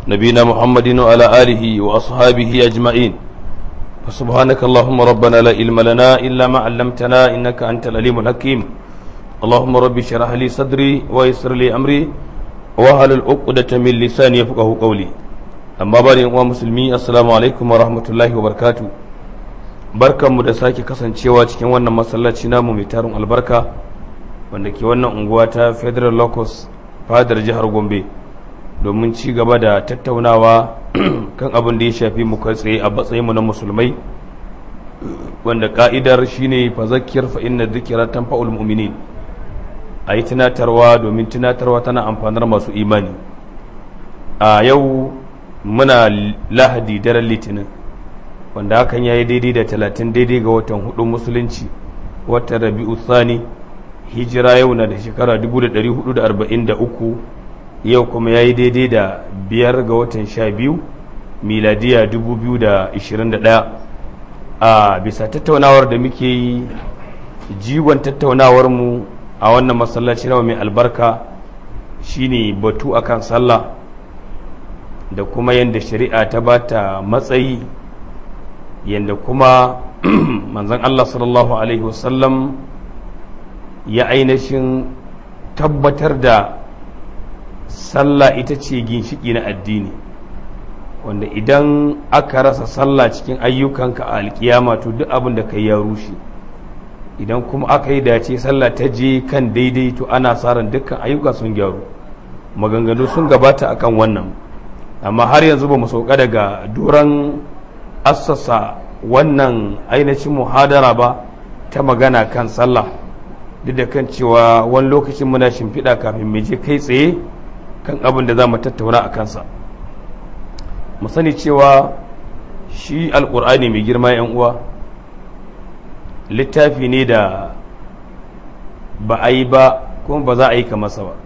نبينا محمد وعلى آله وأصحابه أجمعين فسبحانك اللهم ربنا لا علم لنا إلا ما علمتنا إنك أنت العليم الحكيم اللهم رب اشرح لي صدري ويسر لي أمري وهل العقدة من لساني يفقه قولي أما بعد يا مسلمين السلام عليكم ورحمة الله وبركاته barkanmu da sake kasancewa cikin wannan masallaci namu mai tarin albarka wanda ke wannan unguwa ta federal locus fadar jihar gombe domin ci gaba da tattaunawa kan abin da ya shafi mu kai tsaye a matsayinmu na musulmai wanda ka'idar shine fa zakkir fa inna dhikra tanfa'ul mu'minin a yi tunatarwa domin tunatarwa tana amfanar masu imani a yau muna lahadi daren litinin wanda hakan ya yi daidai da talatin daidai ga watan hudu musulunci watan rabi'u thani hijira yau na da shekara 1443 yau kuma ya yi daidai da biyar ga watan sha biyu miladiya 2021 a bisa tattaunawar da muke yi jigon tattaunawarmu a wannan masallaci nawa mai albarka shine batu akan sallah da kuma yadda shari'a ta bata matsayi yadda kuma manzan Allah sallallahu Alaihi wasallam ya ainihin tabbatar da sallah ita ce ginshiki na addini wanda idan aka rasa sallah cikin ayyukanka a alkiyama to duk abin da kai ya rushe idan kuma aka yi dace sallah ta je kan daidai to ana ran dukkan ayyuka sun gyaru maganganu sun gabata akan wannan amma har yanzu ba mu sauka daga duran assasa wannan ainihin muhadara ba ta magana kan sallah duk da kan cewa wani lokacin muna shimfiɗa kafin mai je kai tsaye kan abin da za mu tattauna a kansa mu sani cewa shi alƙur'ani mai girma yan uwa littafi ne da ba a yi ba kuma ba za a yi masa ba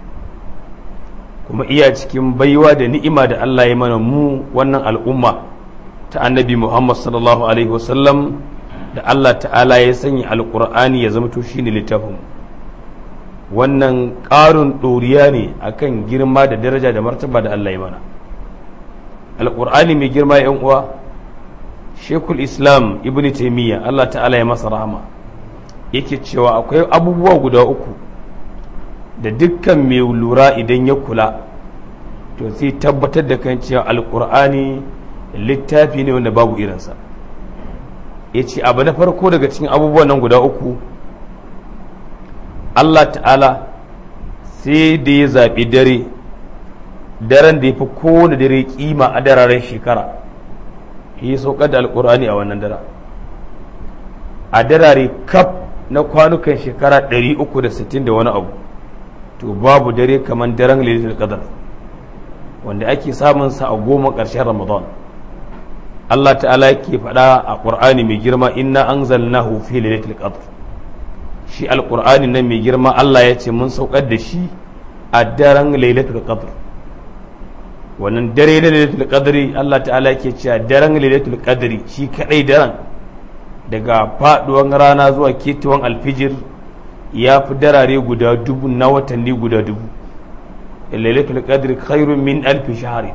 kuma iya cikin baiwa da ni'ima da Allah ya mana mu wannan al'umma ta annabi Muhammad sallallahu Alaihi wasallam da Allah ta'ala ya sanya alƙur'ani ya zama to shi ne littafin wannan ƙarin ɗoriya ne akan girma da daraja da martaba da Allah ya mana alƙur'ani mai girma yan uwa shekul islam ibn taimiyya Allah ta'ala ya masa rahama yake cewa akwai abubuwa guda uku da dukkan mai lura idan ya kula to sai tabbatar da kan cewa alƙur'ani littafi ne wanda babu irinsa ya ce abu na farko daga cikin abubuwan nan guda uku Allah ta'ala sai da ya zaɓi dare daren da ya fi kowane dare kima a dararen shekara ya saukar da alkur'ani a wannan dara a darare kaf na kwanukan shekara 360 da wani abu to babu dare kamar daren lalitul qadar wanda ake samun sa a goma ƙarshen ramadan Allah ta'ala yake faɗa a ƙur'ani mai girma inna anzalnahu fi lailatul qadr shi alƙur'ani nan mai girma Allah ya ce mun saukar da shi a daren lailatul qadr wannan dare na lailatul qadri Allah ta'ala yake cewa daren lailatul qadri shi kadai daren daga faduwan rana zuwa ketuwan alfijir ya fi darare guda dubu na watanni guda dubu lailatul qadri khairun min alfi shahri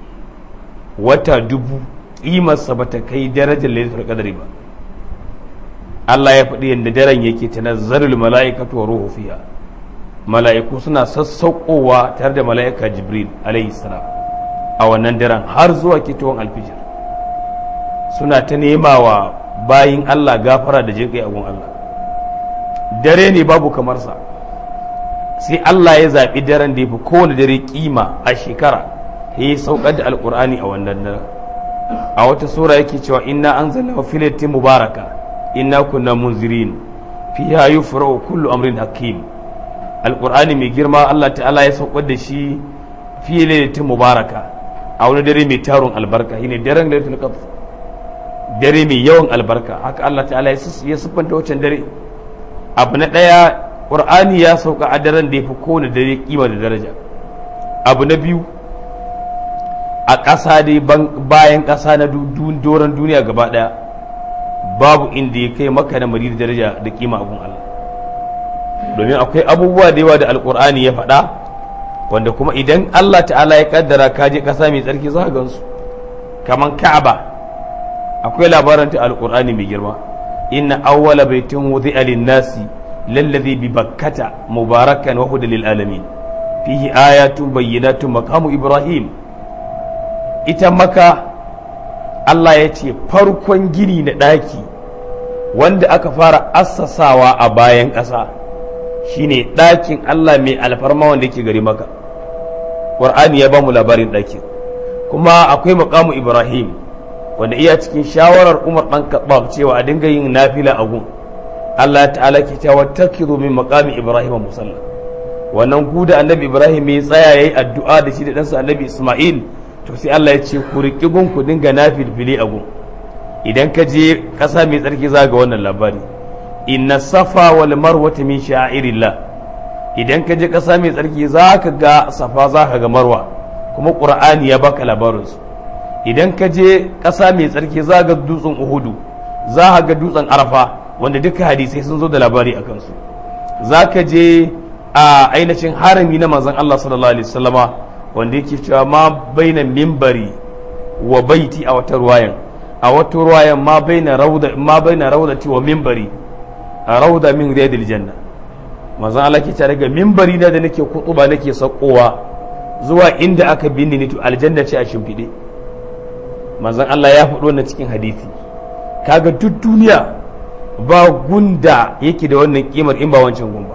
wata dubu ƙimarsa ba ta kai darajar lailatul qadri ba Allah ya faɗi yadda daren yake tanazzalul mala'ikatu wa ruhu fiha mala'iku suna sassauƙowa tare da mala'ika jibril alayhi salam a wannan daren har zuwa kitowar alfijir suna ta nema wa bayin Allah gafara da jinƙai agun Allah dare ne babu kamar sa sai Allah ya zaɓi daren da ya fi kowane dare kima a shekara ya yi saukar da alƙur'ani a wannan daren a wata sura yake cewa inna anzalna fi lailatin mubaraka inna kunna munzirin fiha yufra'u kullu amrin hakim alqur'ani mai girma Allah ta'ala ya saukar da shi fi lailatin mubaraka a wani dare mai tarun albarka shine daren lailatul qadr dare mai yawan albarka haka Allah ta'ala ya siffanta wancan dare abu na daya qur'ani ya sauka a daren da ya fi kowane dare kima da daraja abu na biyu a ƙasa dai bayan ƙasa na doron duniya gaba ɗaya babu inda ya kai maka da mari da daraja da kima abun Allah domin akwai abubuwa da yawa da alkur'ani ya faɗa wanda kuma idan Allah ta'ala ya kaddara ka je ƙasa mai tsarki za ka gansu kaman ka'aba akwai labarin ta alƙur'ani mai girma inna awwala baitin wudi'a lin-nasi lallazi bi bakkata mubarakan wa hudan lil alamin fihi ayatun bayyinatun maqamu ibrahim ita maka Allah ya ce farkon gini na ɗaki wanda aka fara assasawa a bayan ƙasa shine ɗakin Allah mai alfarma wanda yake gari maka ƙwar'ani ya ba mu labarin ɗakin kuma akwai makamu ibrahim wanda iya cikin shawarar umar ɗan kaɓab cewa a dinga yin nafila a gun Allah ta'ala ke cewa takiru min maqami ibrahim musalla wannan guda annabi ibrahim ya tsaya yayi addu'a da shi da ɗansa annabi isma'il to sai Allah ya ce ku riƙi gun ku dinga nafilfili a gun idan ka je ƙasa mai tsarki za ga wannan labari inna safa wal marwata min sha'irillah idan ka je ƙasa mai tsarki za ka ga safa za ka ga marwa kuma ƙur'ani ya baka labarinsu idan ka je ƙasa mai tsarki za ga dutsen uhudu za ka ga dutsen arafa wanda duka hadisai sun zo da labari a kansu za ka je a ainihin harami na manzon Allah sallallahu alaihi wasallama wanda yake cewa ma baina mimbari wa baiti a wata ruwayan a wata ruwayan ma baina rauda ma baina raudati wa mimbari a rauda min riyadil janna manzon Allah ke tare ga mimbari na da nake kutuba nake sakowa zuwa inda aka binne ni to aljanna ce a shimfide manzon Allah ya faɗo na cikin hadisi kaga duk duniya ba gunda yake da wannan kimar in ba wancan gumba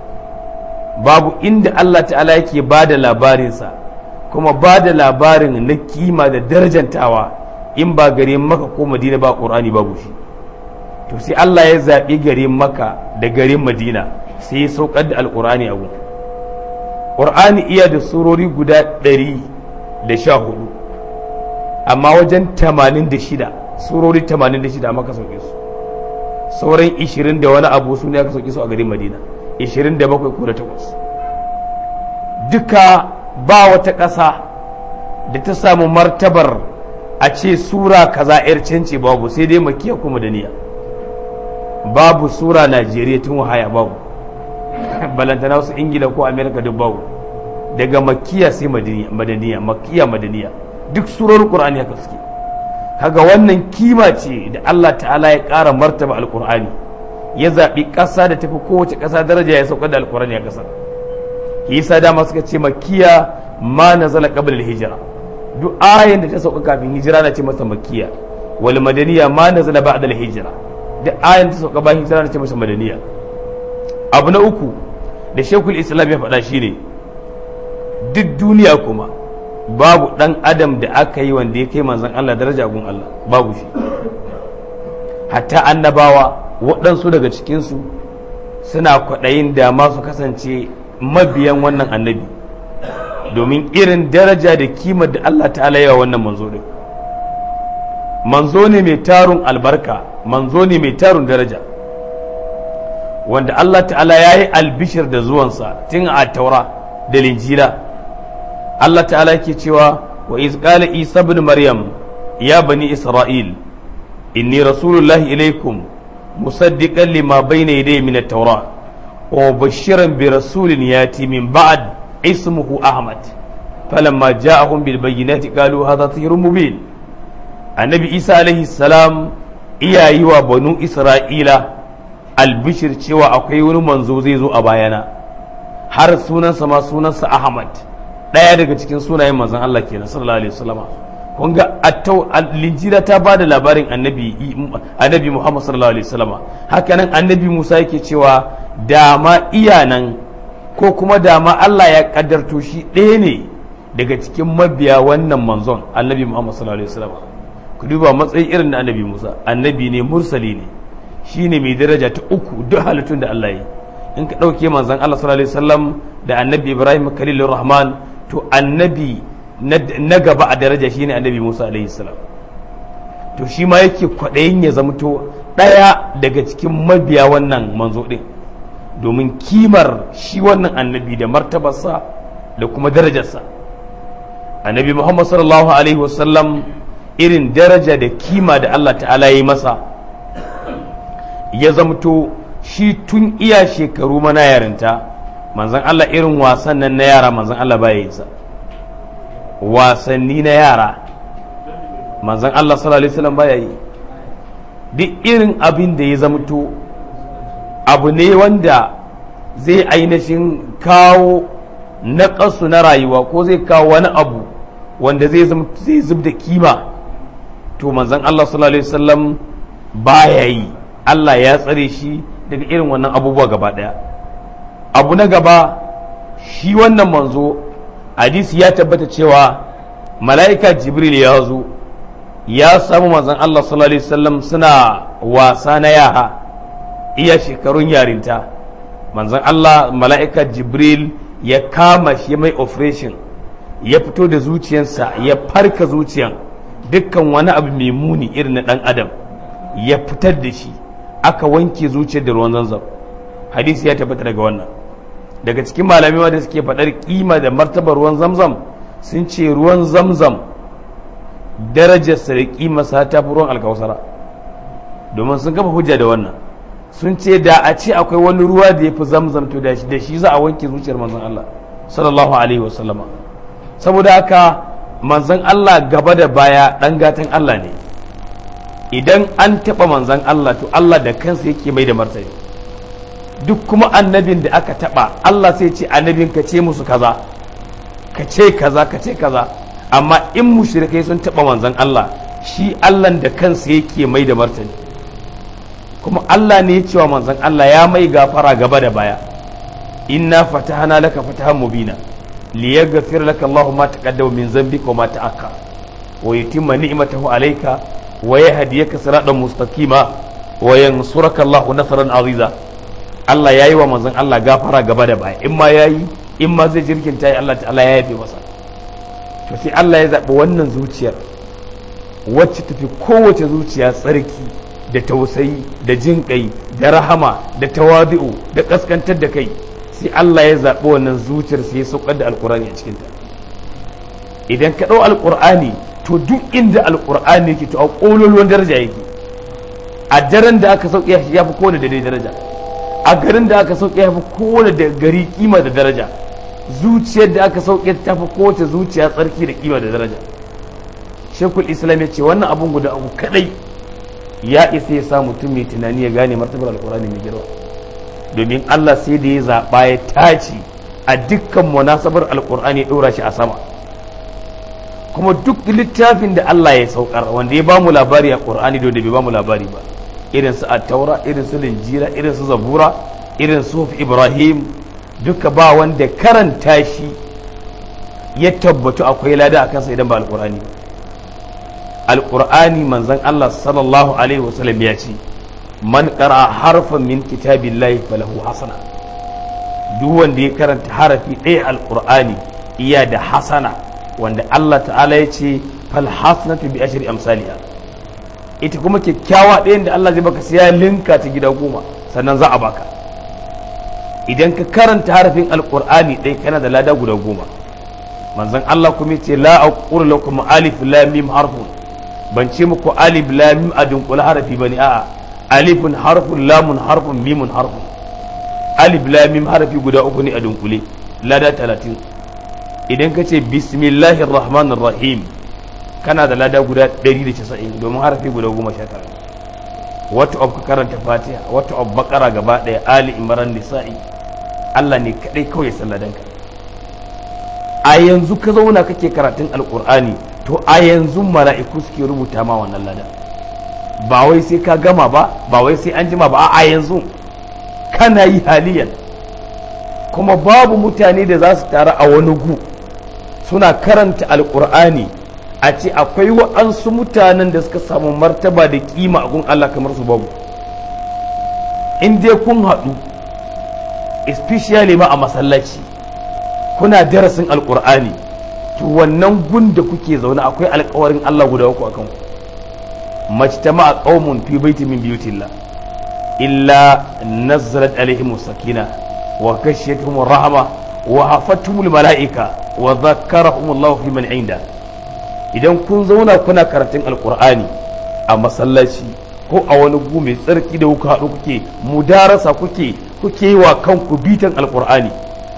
babu inda Allah ta'ala yake ba da labarinsa kuma ba da labarin na kima da darajantawa in ba gare maka ko madina ba ƙur'ani babu shi to sai Allah ya zaɓi garin maka da garin madina sai ya saukar da alƙur'ani a gun ƙur'ani iya da surori guda ɗari da sha hudu amma wajen tamanin da shida surori tamanin da shida maka sauke su sauran ishirin da wani abu su ne aka sauke su a garin madina ishirin da bakwai ko da takwas duka ba wata ƙasa da ta samu martabar a ce sura kaza yar canci babu sai dai makiya ko madaniya babu sura najeriya tun wahaya babu balantana wasu ingila ko amerika duk babu daga makiya sai madaniya makiya madaniya duk surar qur'ani haka suke kaga wannan kima ce da Allah ta'ala ya ƙara martaba alqur'ani ya zaɓi ƙasa da tafi kowace ƙasa daraja ya sauka da alqur'ani a ƙasar yasa dama suka ce makiya ma nazala qabla al-hijra duk ayin da ta sauka kafin hijira na ce masa makiya wal madaniya ma nazala ba'da al-hijra duk ayin da ta sauka bayan hijira na ce masa madaniya abu na uku da shekul islam ya faɗa shine duk duniya kuma babu ɗan adam da aka yi wanda ya kai manzon Allah daraja gun Allah babu shi hatta annabawa waɗansu daga cikinsu suna kwaɗayin da masu kasance mabiyan wannan annabi domin irin daraja da kimar da Allah ta'ala yawa wannan manzo din manzo ne mai tarun albarka manzo ne mai tarun daraja wanda Allah ta'ala ya yi albishir da zuwansa tun a taura da linjila Allah ta'ala ke cewa wa iz qala isa ibn maryam ya bani isra'il inni rasulullahi ilaikum musaddiqan lima bayna yadayhi min at-taura wa bashiran bi rasulin yati min ba'd ismuhu ahmad falamma ja'ahum bil bayyinati qalu hadha sihrun mubin annabi isa alaihi salam iyayi wa banu isra'ila albishir cewa akwai wani manzo zai zo a bayana har sunansa ma sunansa ahmad ɗaya daga cikin sunayen manzon Allah kenan sallallahu alaihi wasallama kun ga linjira ta ba da labarin annabi annabi Muhammad sallallahu alaihi wasallama haka nan annabi Musa yake cewa dama iyanan ko kuma dama Allah ya kaddarto shi ɗaya ne daga cikin mabiya wannan manzon annabi Muhammad sallallahu alaihi wasallama ku duba matsayi irin na annabi Musa annabi ne mursali ne shine mai daraja ta uku duk halittun da Allah yi in ka ɗauke manzon Allah sallallahu alaihi wasallam da annabi Ibrahim Khalilur Rahman to annabi na gaba a daraja shine annabi Musa alaihi salam to shi ma yake kwaɗayin ya zamto ɗaya daga cikin mabiya wannan manzo ɗin domin kimar shi wannan annabi da martabarsa da kuma darajarsa annabi Muhammad sallallahu alaihi wasallam irin daraja da kima da Allah ta'ala yi masa ya zamto shi tun iya shekaru mana yarinta manzon Allah irin wasan nan na yara manzon Allah baya yi sa wasanni na yara manzon Allah sallallahu alaihi wasallam baya yi duk irin abin da ya zamto abu ne wanda zai ainihin kawo naƙasu na rayuwa ko zai kawo wani abu wanda zai zai zub da kima to manzon Allah sallallahu alaihi wasallam baya yi Allah ya tsare shi daga irin wannan abubuwa gaba daya abu na gaba shi wannan manzo hadisi ya tabbata cewa mala'ika jibril ya zo ya samu manzon Allah sallallahu alaihi wasallam suna wasa na yara iya shekarun yarinta manzon Allah mala'ika jibril ya kama shi mai operation ya fito da zuciyarsa ya farka zuciyan dukkan wani abu mai muni irin na dan adam ya fitar da shi aka wanke zuciyar da ruwan zanzam hadisi ya tabbata daga wannan daga cikin malamai wanda suke faɗar kima da martabar ruwan zamzam sun ce ruwan zamzam darajarsa da kimarsa ta fi ruwan alkawasara domin sun kafa hujja da wannan sun ce da a ce akwai wani ruwa da ya fi zamzam to da shi za a wanke zuciyar manzon Allah sallallahu alaihi wasallama saboda haka manzon Allah gaba da baya dan gatan Allah ne idan an taɓa manzon Allah to Allah da kansa yake mai da martani duk kuma annabin da aka taɓa Allah sai ce annabin ka ce musu kaza ka ce kaza ka ce kaza amma in mushrikai sun taɓa manzon Allah shi Allah da kansa yake mai da martani kuma Allah ne ya ce wa manzon Allah ya mai gafara gaba da baya inna fatahana laka fatahan mubina liyaghfir laka Allahu ma taqaddama min dhanbika wa ma ta'akhkhar wa yutimma ni'matahu alayka wa yahdiyaka siratan mustaqima wa yansuraka Allahu nasran aziza Allah yayi wa manzon Allah gafara gaba da baya in ma yayi in ma zai jirkin tayi Allah ta'ala ya yafe masa to sai Allah ya zaɓi wannan zuciyar wacce tafi kowace zuciya tsarki da tausayi da jin kai da rahama da tawadi'u da kaskantar da kai sai Allah ya zaɓi wannan zuciyar sai ya saukar da alkur'ani a cikinta idan ka ɗau alkur'ani to duk inda alkur'ani yake to a ƙololuwan daraja yake a daren da aka sauke ya fi kowane da daraja a garin da aka sauke ya fi kowane da gari kima da daraja zuciyar da aka sauke ta fi kowace zuciya tsarki da kima da daraja shekul islam ya ce wannan abun guda abu kadai ya isa ya sa mutum mai tunani ya gane martabar alkurani mai girma domin Allah sai da ya zaɓa ya tace a dukkan munasabar alkur'ani ya ɗora shi a sama kuma duk littafin da Allah ya saukar wanda ya bamu labari a ƙur'ani da bai bamu labari ba irin su attaura irin su linjira irin su zabura irin su ibrahim duka ba wanda karanta shi ya tabbatu akwai lada a kansa idan ba alkur'ani ba alkur'ani manzon Allah sallallahu alaihi wasallam ya ce man qara harfan min kitabillahi falahu hasana duk wanda ya karanta harafi ɗaya alkur'ani iya da hasana wanda Allah ta'ala ya ce fal hasanatu bi ashri amsaliha ita kuma kyakkyawa ɗayan da Allah zai baka sai ya linka ta gida goma sannan za a baka idan ka karanta harafin alkur'ani ɗaya kana da lada guda goma manzon Allah kuma ce la aqulu lakum alif lam mim harfun ban ce muku alif lam mim a dunkule harafi bane a'a alifun harfun lamun harfun mimun harfun alif lam mim harafi guda uku ne a dunkule lada talatin idan ka ce bismillahir rahmanir rahim kana da lada guda 190 domin harafi guda goma sha tara wata of ka karanta fatiha wata of bakara gaba daya ali imran nisa'i Allah ne kadai kawai salladanka a yanzu ka zauna kake karatun alkur'ani to a yanzu mala'iku suke rubuta ma wannan lada ba wai sai ka gama ba ba wai sai an jima ba a yanzu kana yi haliyan kuma babu mutane da za su taru a wani gu suna karanta alkur'ani a ce akwai wa'ansu mutanen da suka samu martaba da kima a gun Allah kamar su babu in dai kun haɗu especially ma a masallaci kuna darasin alkur'ani to wannan gun da kuke zaune akwai alkawarin Allah guda uku akan ku majtama a qaumun fi baiti min biyutillah illa nazzalat alaihim sakina wa ghashiyatuhum rahma wa hafatuhum malaika wa dhakkarahum Allah fi man inda idan kun zauna kuna karatun alkur'ani a masallaci ko a wani gu mai tsarki da kuka haɗu kuke mudarasa kuke kuke wa kanku bitan alkur'ani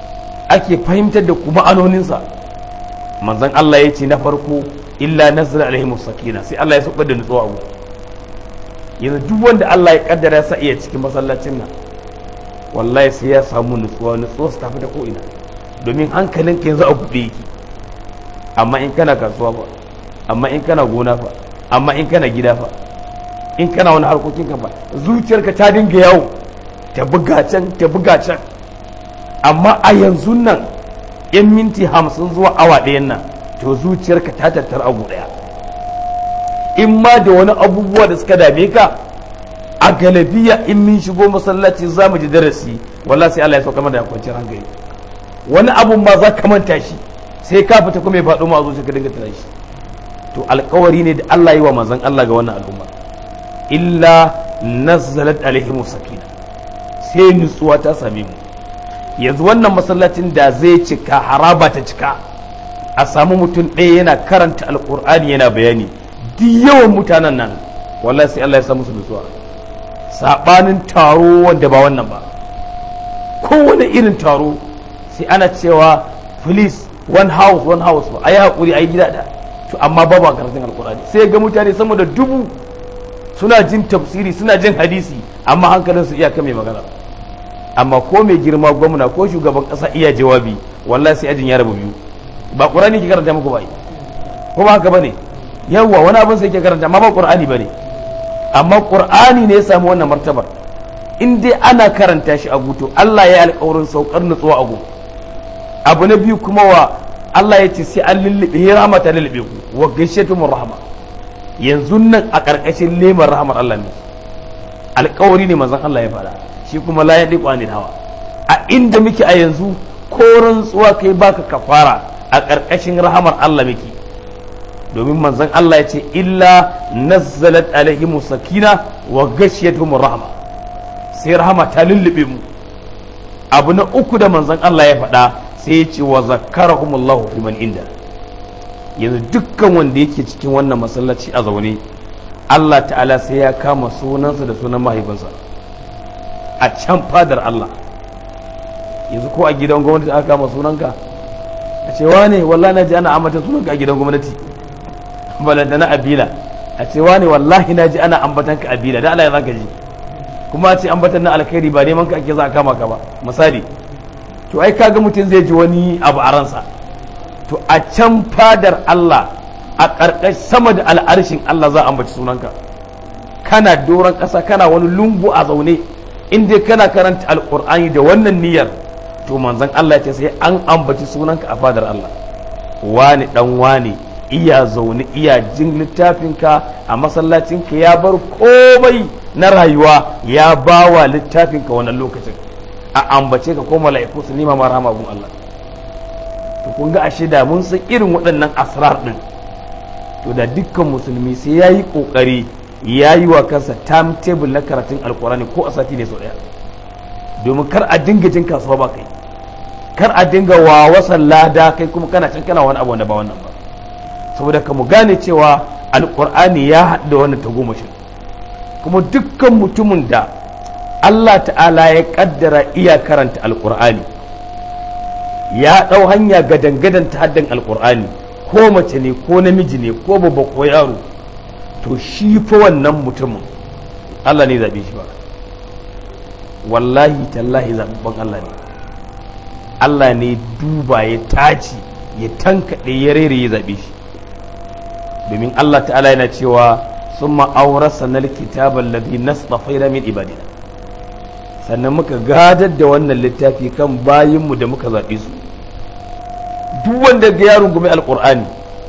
ake fahimtar da kuma anoninsa manzon Allah ya ce na farko illa nazala alaihim sakina sai Allah ya saukar da nutsuwa abu yanzu duk wanda Allah ya kaddara sa iya cikin masallacin nan wallahi sai ya samu nutsuwa nutsuwa su tafi da ko ina domin hankalinka yanzu a buɗe yake amma in kana kasuwa fa amma in kana gona fa amma in kana gida fa in kana wani harkokin ka fa zuciyarka ta dinga yawo ta buga can ta buga can amma a yanzu nan in minti hamsin zuwa awa ɗayan nan to zuciyarka ta tattara abu ɗaya in ma da wani abubuwa da suka dame ka a galabiya in min shigo masallaci za mu ji darasi wallahi sai Allah ya sauka mana da kwanciyar hankali wani abun ma za ka manta shi sai ka fita kuma ya faɗo ma a zuciya ka dinga tana shi to alkawari ne da Allah yi wa manzon Allah ga wannan al'umma illa nazzalat alaihim sakina sai nutsuwa ta same mu yanzu wannan masallacin da zai cika haraba ta cika a samu mutum ɗaya yana karanta alkur'ani yana bayani duk yawan mutanen nan wallahi sai Allah ya sa musu nutsuwa sabanin taro wanda ba wannan ba kowane irin taro sai ana cewa please one house one house ba a yi haƙuri a yi gida da to amma babu a karatun alkurani sai ga mutane sama da dubu suna jin tafsiri suna jin hadisi amma hankalin su iya mai magana amma ko mai girma gwamna ko shugaban ƙasa iya jawabi wallahi sai ajin ya rabu biyu ba qur'ani ke karanta muku ba ko ba haka bane yawwa wani abin sai ke karanta amma ba qur'ani bane amma qur'ani ne ya samu wannan martabar in dai ana karanta shi a guto Allah ya yi alƙawarin saukar nutsuwa a guto abu na biyu kuma wa Allah ya ce sai an lullube ya rahama ta lullube ku wa gaishe tumur rahama yanzu nan a ƙarƙashin lemar rahamar Allah ne alƙawari ne manzon Allah ya fara shi kuma la yadi qanil hawa a inda muke a yanzu ko rantsuwa kai baka kafara a ƙarƙashin rahamar Allah muke domin manzon Allah ya ce illa nazzalat alaihim sakina wa ghashiyatuhum rahma sai rahama ta lullube mu abu na uku da manzon Allah ya faɗa sai ya ce wa zakarahumullahu fi man inda yanzu dukkan wanda yake cikin wannan masallaci a zaune Allah ta'ala sai ya kama sunansa da sunan mahaifinsa a can fadar Allah yanzu ko a gidan gwamnati aka kama sunanka a ce wane wallahi na ji ana ambatan sunanka a gidan gwamnati balanta na abila a ce wane wallahi na ji ana ambatan ka abila da Allah ya zaka ji kuma a ce ambatan na alkhairi ba neman ka ake za a kama ka ba misali to ai kaga mutum zai ji wani abu a ransa to a can fadar Allah a ƙarƙash sama da al'arshin Allah za a ambaci sunanka kana doron ƙasa kana wani lungu a zaune in dai kana karanta alƙur'ani da wannan niyyar to manzon Allah ya ce sai an ambaci sunanka a fadar Allah wani dan wani iya zaune iya jin littafinka a masallacinka ya bar komai na rayuwa ya bawa littafinka wannan lokacin a ambace ka ko mala'iku su nima ma rahama gun Allah to kun ga ashe da mun san irin waɗannan asrar din to da dukkan musulmi sai ya yi ƙoƙari ya yi wa kansa timetable na karatun alkurani ko a sati ne sau ɗaya domin kar a dinga jin kasuwa ba kai kar a dinga wa wasan lada kai kuma kana can kana wani abu wanda ba wannan ba saboda ka mu gane cewa alkur'ani ya haɗu da wannan tagomashin kuma dukkan mutumin da Allah ta'ala ya kaddara iya karanta alkur'ani ya ɗau hanya gadan-gadan ta haddan alkur'ani ko mace ne ko namiji ne ko babba ko yaro to shi fa wannan mutumin Allah ne zaɓe shi ba wallahi tallahi zaɓaɓɓen Allah ne Allah ne duba ya taci ya tankaɗe ya rere ya zaɓe shi domin Allah ta'ala yana cewa sun ma'aurasa na kitabar ladhi nasɗafaina min ibadina sannan muka gadar da wannan littafi kan bayinmu da muka zaɓe su duk wanda ga yaron gumi alƙur'ani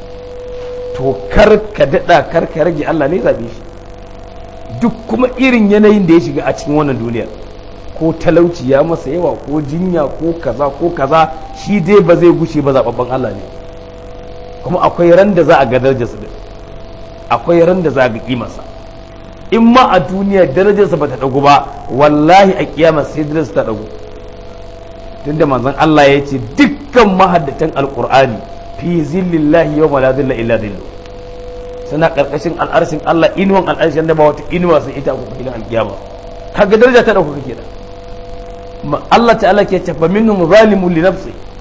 to kar ka daɗa kar ka rage Allah ne zaɓe shi duk kuma irin yanayin da ya shiga a cikin wannan duniyar ko talauci ya masa yawa ko jinya ko kaza ko kaza shi dai ba zai gushe ba zaɓaɓɓen Allah ne kuma akwai ran da za a ga darajarsa din akwai ran da za a ga kimarsa in ma a duniya darajarsa ba ta ɗagu ba wallahi a kiyama sai darajarsa ta ɗagu tunda manzon Allah ya ce dukkan mahaddatan alqur'ani fi zillillahi yawma la zilla illa zillu suna karkashin al'arshin Allah inuwan al'arshin da ba wata inuwa sai ita ku filin alkiyama kaga daraja ta dauka kake da Allah ta'ala ke ce fa minhum zalimun li nafsi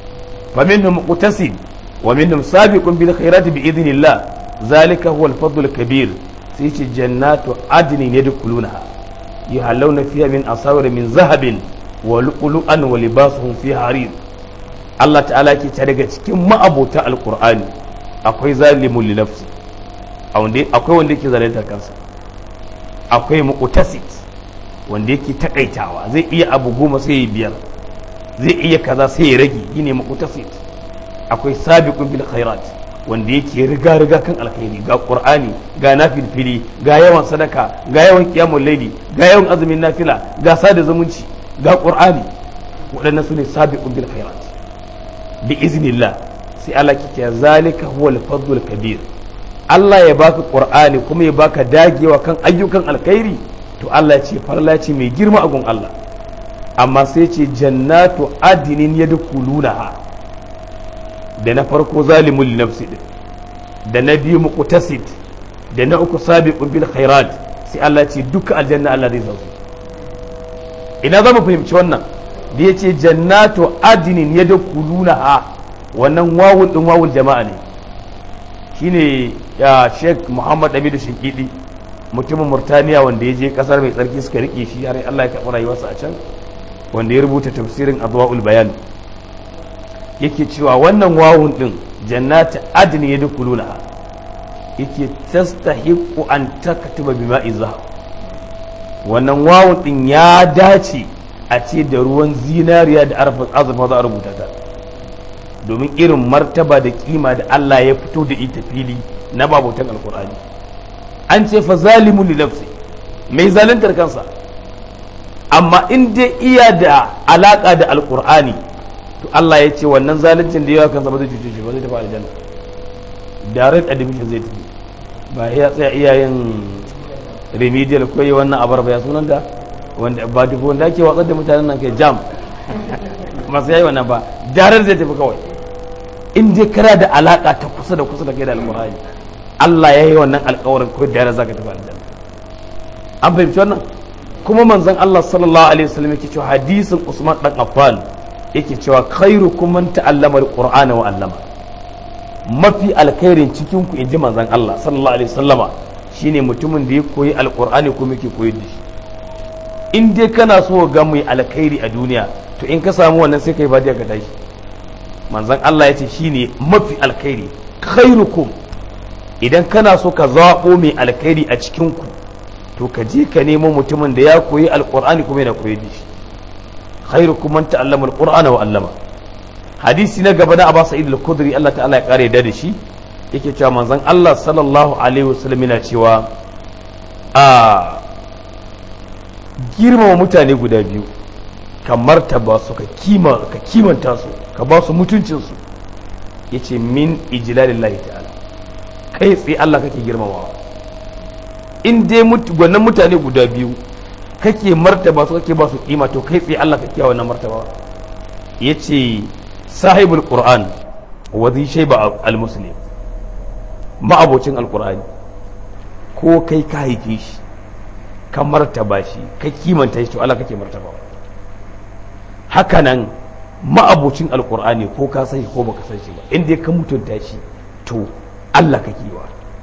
faminhum muqtasid wa minhum sabiqun bil khairati bi idhnillah zalika huwa al-fadl al-kabir sai ce jannatu adnin yadkhulunaha yuhallawna fiha min asawir min zahabin wa lu'lu'an wa libasuhum fiha harir Allah ta'ala ke ta daga cikin ma'abota alqur'ani akwai zalimun li nafsi akwai wanda yake zalunta kansa akwai muqtasid wanda yake takaitawa zai iya abu goma sai ya biyar zai iya kaza sai ya rage shine muqtasid akwai sabiqun bil khairat wanda yake riga riga kan alkhairi ga qur'ani ga nafilfili ga yawan sadaka ga yawan qiyamul layli ga yawan azumin nafila ga sada zumunci ga qur'ani waɗannan su ne sabiqun bil khairat bi iznillah sai Allah ke zalika huwal fadlul kabir Allah ya baka qur'ani kuma ya baka dagewa kan ayyukan alkhairi to Allah ya ce farla ce mai girma a gun Allah amma sai ce jannatu adinin yadkhulunaha da na farko zalimul li nafsi din da na biyu muqtasid da na uku sabiqun bil khairat sai Allah ya ce duka aljanna Allah zai zasu ina zamu fahimci wannan da yace jannatu adinin yadkhulunaha wannan wawul din wawul jama'a ne shine ya Sheikh Muhammad Abidu Shinkidi mutumin Murtaniya wanda ya je kasar mai tsarki suka rike shi har Allah ya karɓi rayuwarsa a can wanda ya rubuta tafsirin Adwaul Bayan yake cewa wannan wawun din jannati adni yadkhuluna yake tastahiqu an taktuba bima'i zahab wannan wawun din ya dace a ce da ruwan zinariya da azurfa za a rubuta ta domin irin martaba da kima da Allah ya fito da ita fili na babutan alkur'ani an ce fa zalimu li nafsi mai zaluntar kansa amma in dai iya da alaka da alkur'ani to Allah ya ce wannan zaluncin da yawa kansa ba zai cuce shi ba zai tafi aljanna direct admission zai tafi ba ya tsaya iyayen remedial ko yi wannan abar ba ya sunan da wanda ba duk wanda ake watsar da mutanen nan kai jam masu yayi wannan ba direct zai tafi kawai in dai kana da alaka ta kusa da kusa da kai da alkur'ani Allah ya yi wannan alkawarin ko da zaka tafi aljanna an fahimci wannan kuma manzon Allah sallallahu alaihi wasallam yake cewa hadisin Usman dan Affan yake cewa khairukum man ta'allama alqur'ana wa 'allama mafi alkhairin cikin ku inji manzon Allah sallallahu alaihi wasallama shine mutumin da ya koyi alqur'ani kuma yake koyar da shi in dai kana so ga mai alkhairi a duniya to in ka samu wannan sai kai badiya ka tashi manzon Allah ya ce shine mafi alkhairi khairukum idan kana so ka zaɓo mai alkhairi a cikin ku to ka je ka nemo mutumin da ya koyi alqur'ani kuma yana koyar da shi khairukum man ta'allama alqur'ana wa 'allama hadisi na gaba na Abu Sa'id al-Khudri Allah ta'ala ya kare da shi yake cewa manzon Allah sallallahu alaihi wasallam yana cewa a girmama mutane guda biyu ka martaba su ka kima ka kimanta su ka ba su mutuncin su yace min ijlalillahi ta'ala kai tsaye Allah kake girmamawa in dai wannan mutane guda biyu kake martaba su kake ba su kima to kai tsaye Allah kake wannan martaba yace sahibul qur'an wa zai shayba al-muslim ma'abocin alqur'ani ko kai ka haife shi ka martaba shi ka kimanta shi to Allah kake martaba hakanan ma'abocin alqur'ani ko ka san shi ko baka san shi ba in dai ka mutunta shi to Allah kake wa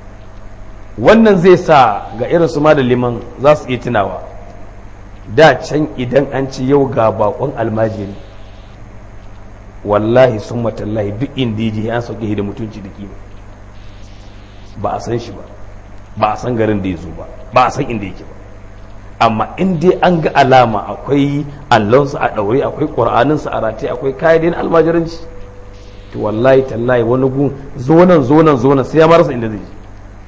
wannan zai sa ga irin su liman za su iya tunawa da can idan an ci yau ga bakon almajiri wallahi sun matallahi duk inda yaje an sauke da mutunci da kima ba a san shi ba ba a san garin da ya zo ba ba a san inda yake ba amma in dai an ga alama akwai allonsa a ɗaure akwai ƙur'aninsa a rataye akwai kayan almajiranci to wallahi tallahi wani gun zonan zonan zonan sai ya marasa inda zai je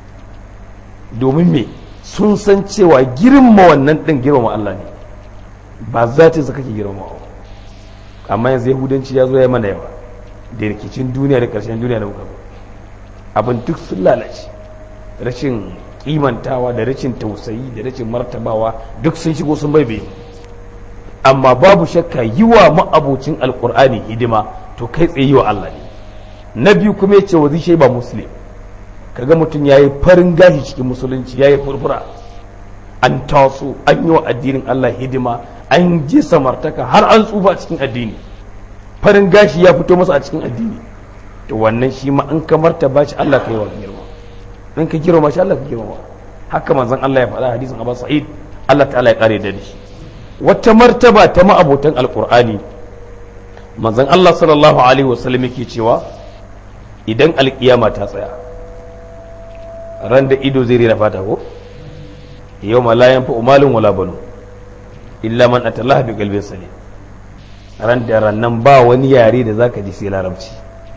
domin me sun san cewa girma wannan ɗin girma Allah ne ba za ta kake girma amma yanzu yahudanci ya zo ya mana yawa da rikicin duniya da ƙarshen duniya da muka abin duk sun lalace rashin kimantawa da rashin tausayi da rashin martabawa duk sun shigo sun baibaye amma babu shakka yi wa ma'abocin alkur'ani hidima to kai tsaye yi wa Allah ne na biyu kuma ya ce wa zai ba muslim kaga mutum ya yi farin gashi cikin musulunci ya yi furfura an taso an yi wa addinin Allah hidima an je samartaka har an tsufa cikin addini farin gashi ya fito masa a cikin addini to wannan shi ma an ka martaba shi Allah ka yi wa girma in ka girma shi Allah ka girma haka manzon Allah ya faɗa hadisin Abu Sa'id Allah ta'ala ya kare da shi wata martaba ta ma'abotan alqur'ani manzon Allah sallallahu alaihi wasallam yake cewa idan alkiyama ta tsaya ran da ido zai rena fata ko yau ma la yanfa umalun wala banu illa man atallaha bi qalbin salim ran da rannan ba wani yare da zaka ji sai larabci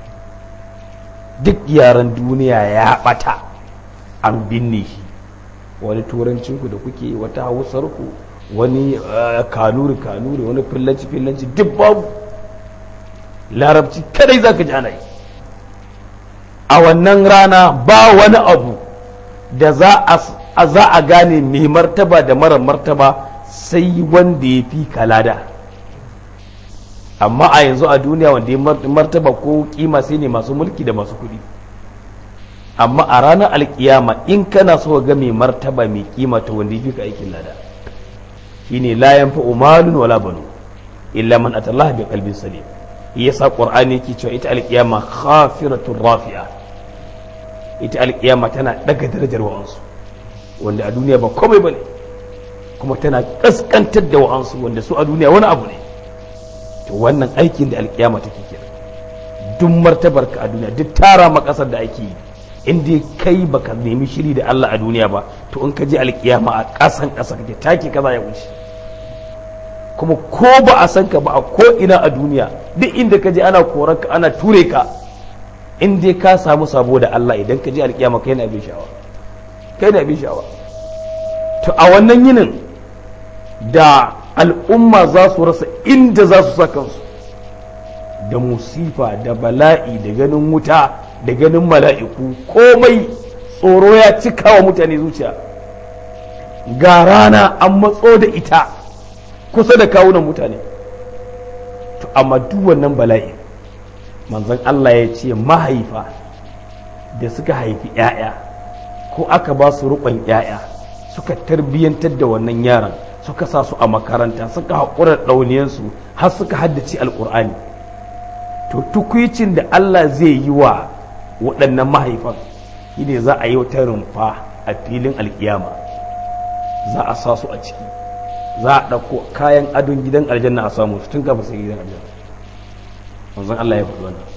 duk yaren duniya ya bata an binne shi wani turancinku da kuke wata hausarku wani kanuri kanuri wani fillanci fillanci duk babu larabci kadai zaka ji ana yi a wannan rana ba wani abu da za a gane mai martaba da mara martaba sai wanda ya fi kalada amma a yanzu a duniya wanda ya martaba ko kima sai ne masu mulki da masu kuɗi amma a ranar alkiyama in kana so ga mai martaba mai kima ta wanda ya fi ka aikin lada shine la yanfa umalun wala banu illa man atallaha bi qalbin salim yasa qur'ani yake cewa ita alkiyama khafiratur rafi'a ita alkiyama tana daga darajar wa'ansu wanda a duniya ba komai bane kuma tana kaskantar da wa'ansu wanda su a duniya wani abu ne to wannan aikin da alkiyama take kira duk martabar ka a duniya duk tara makasar da ake yi in dai kai baka nemi shiri da Allah a duniya ba to in ka je alkiyama a kasan kasa kake take kaza ya wuce kuma ko ba a san ka ba a ko ina a duniya duk inda ka je ana korar ka ana ture ka in dai ka samu sabo da Allah idan ka je alkiyama kai na bin shawa kai na bin shawa to a wannan yinin da al'umma za su rasa inda za su sa kansu da musifa da bala'i da ganin wuta da ganin mala'iku komai tsoro ya cika wa mutane zuciya ga rana an matso da ita kusa da kawunan mutane to amma duk wannan bala'i manzon Allah ya ce mahaifa da suka haifi 'ya'ya ko aka ba su rukun 'ya'ya suka tarbiyyantar da wannan yaran suka sa su a makaranta suka haƙura ɗauniyarsu har suka haddace alƙur'ani to tukwicin da Allah zai yi wa waɗannan mahaifan shi ne za a yi wata rumfa a filin alƙiyama za a sa su a ciki za a ɗauko kayan adon gidan aljanna a samu su tun kafin sai gidan aljanna manzon Allah ya faɗi wannan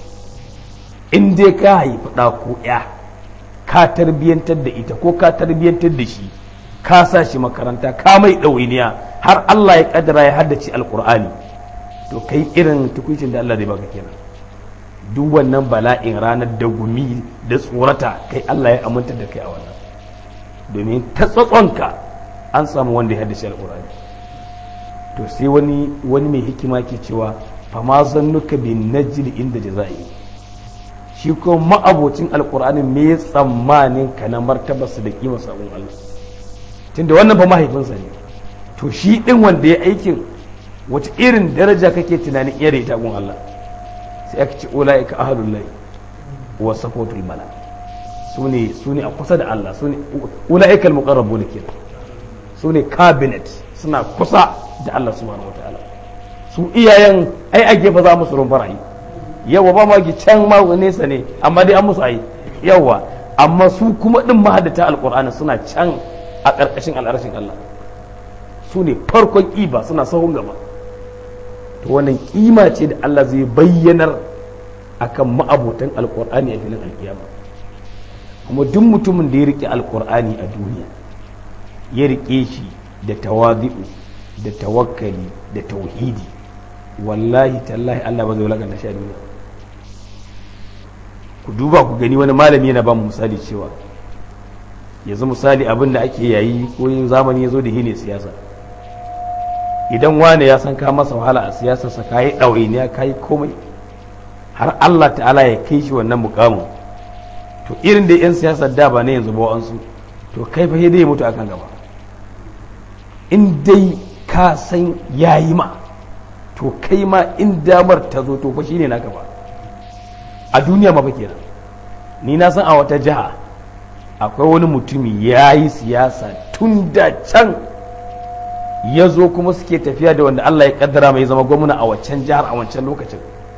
in dai ka haifi ɗa ko ya ka tarbiyyantar da ita ko ka tarbiyyantar da shi ka sa shi makaranta ka mai ɗawainiya har Allah ya ƙadara ya haddace alƙur'ani to kai irin tukuncin da Allah zai baka kenan duk wannan bala'in ranar da gumi da tsorata kai Allah ya aminta da kai a wannan domin ta tsatsonka an samu wanda ya haddace alƙur'ani to sai wani wani mai hikima ke cewa fa ma zannuka bin najli inda jaza'i shi ko ma'abocin alƙur'ani me tsammanin ka na martabarsa da kima sabon Allah tunda wannan fa mahaifinsa ne to shi din wanda ya aikin wace irin daraja kake tunanin iya da ita gun Allah sai aka ce ulaika ahlul lahi wa safatul mala sune sune a kusa da Allah sune ulaika almuqarrabun kenan sune cabinet suna kusa da Allah subhanahu wataala su iyayen ai a gefe za musu rumfar ayi yawa ba ma can ma nesa ne amma dai an musu ayi yawa amma su kuma din mahaddata alqur'ani suna can a ƙarƙashin al'arshin Allah su ne farkon ƙiba suna sahun gaba to wannan ƙima ce da Allah zai bayyanar akan ma'abotan alƙur'ani a filin alƙiyama kuma duk mutumin da ya riƙe alƙur'ani a duniya ya riƙe shi da tawazi'u da tawakkali da tauhidi wallahi tallahi Allah ba zai wulakanta shi a duniya ku duba ku gani wani malami yana ba mu misali cewa yanzu misali abin da ake yayi ko yin zamani ya zo da hine siyasa idan wane ya san ka masa wahala a siyasarsa ka yi ɗawainiya ka yi komai har Allah ta'ala ya kai shi wannan mukamin to irin da 'yan siyasar da ba na yanzu ba wa'ansu to kai fa dai mutu akan gaba in dai ka san yayi ma to kai ma in damar ta zo to fa shine naka ba a duniya ma fa kenan ni na san a wata jiha akwai wani mutumi ya yi siyasa tun da can ya zo kuma suke tafiya da wanda Allah ya kaddara mai zama gwamna a waccan jihar a wancan lokacin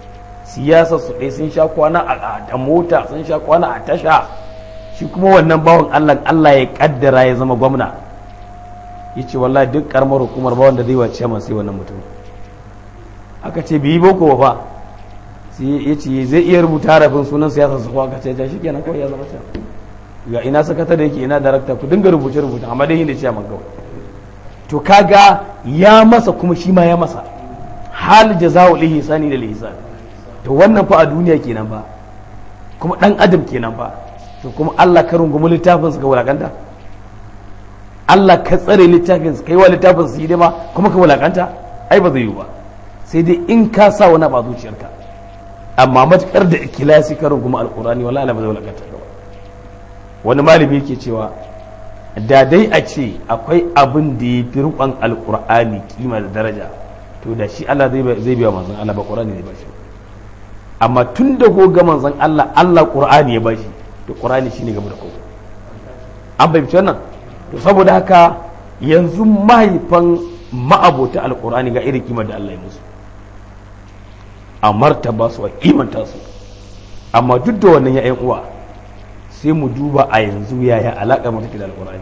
siyasar su ɗaya sun sha kwana a mota sun sha kwana a tasha shi kuma wannan bawan Allah Allah ya kaddara ya zama gwamna ya ce wallahi duk karamar hukumar ba wanda zai wace man sai wannan mutum aka ce biyi boko ba sai ya ce zai iya rubuta harafin sunan siyasar su aka ce shi kenan kawai ya zama can ga ina sakata da yake ina darakta ku dinga rubuce rubuce amma dai yin da ce man kawai to kaga ya masa kuma shi ma ya masa hal jaza'u lihi sani da lihisan to wannan fa a duniya kenan ba kuma dan adam kenan ba to kuma Allah ka rungumi littafin su ga wulakanta Allah ka tsare littafin su kai wa littafin su hidima kuma ka wulakanta ai ba zai yi ba sai dai in ka sa wani ba zuciyarka amma matukar da ikilasi ka rungumi alqurani wallahi ba zai wulakanta ka ba wani malami yake cewa da dai a ce akwai abin da ya fi rukon alkur'ani kima da daraja to da shi Allah zai biya manzon Allah ba qur'ani zai bashi amma tun da ko ga manzon Allah Allah qur'ani ya bashi to qur'ani shine gaba da kowa an bai wannan to saboda haka yanzu mahaifan ma'abota alkur'ani ga irin kimar da Allah ya musu a martaba su a kimanta su amma duk da wannan ya uwa sai mu duba a yanzu yaya alaƙar mu take da alƙur'ani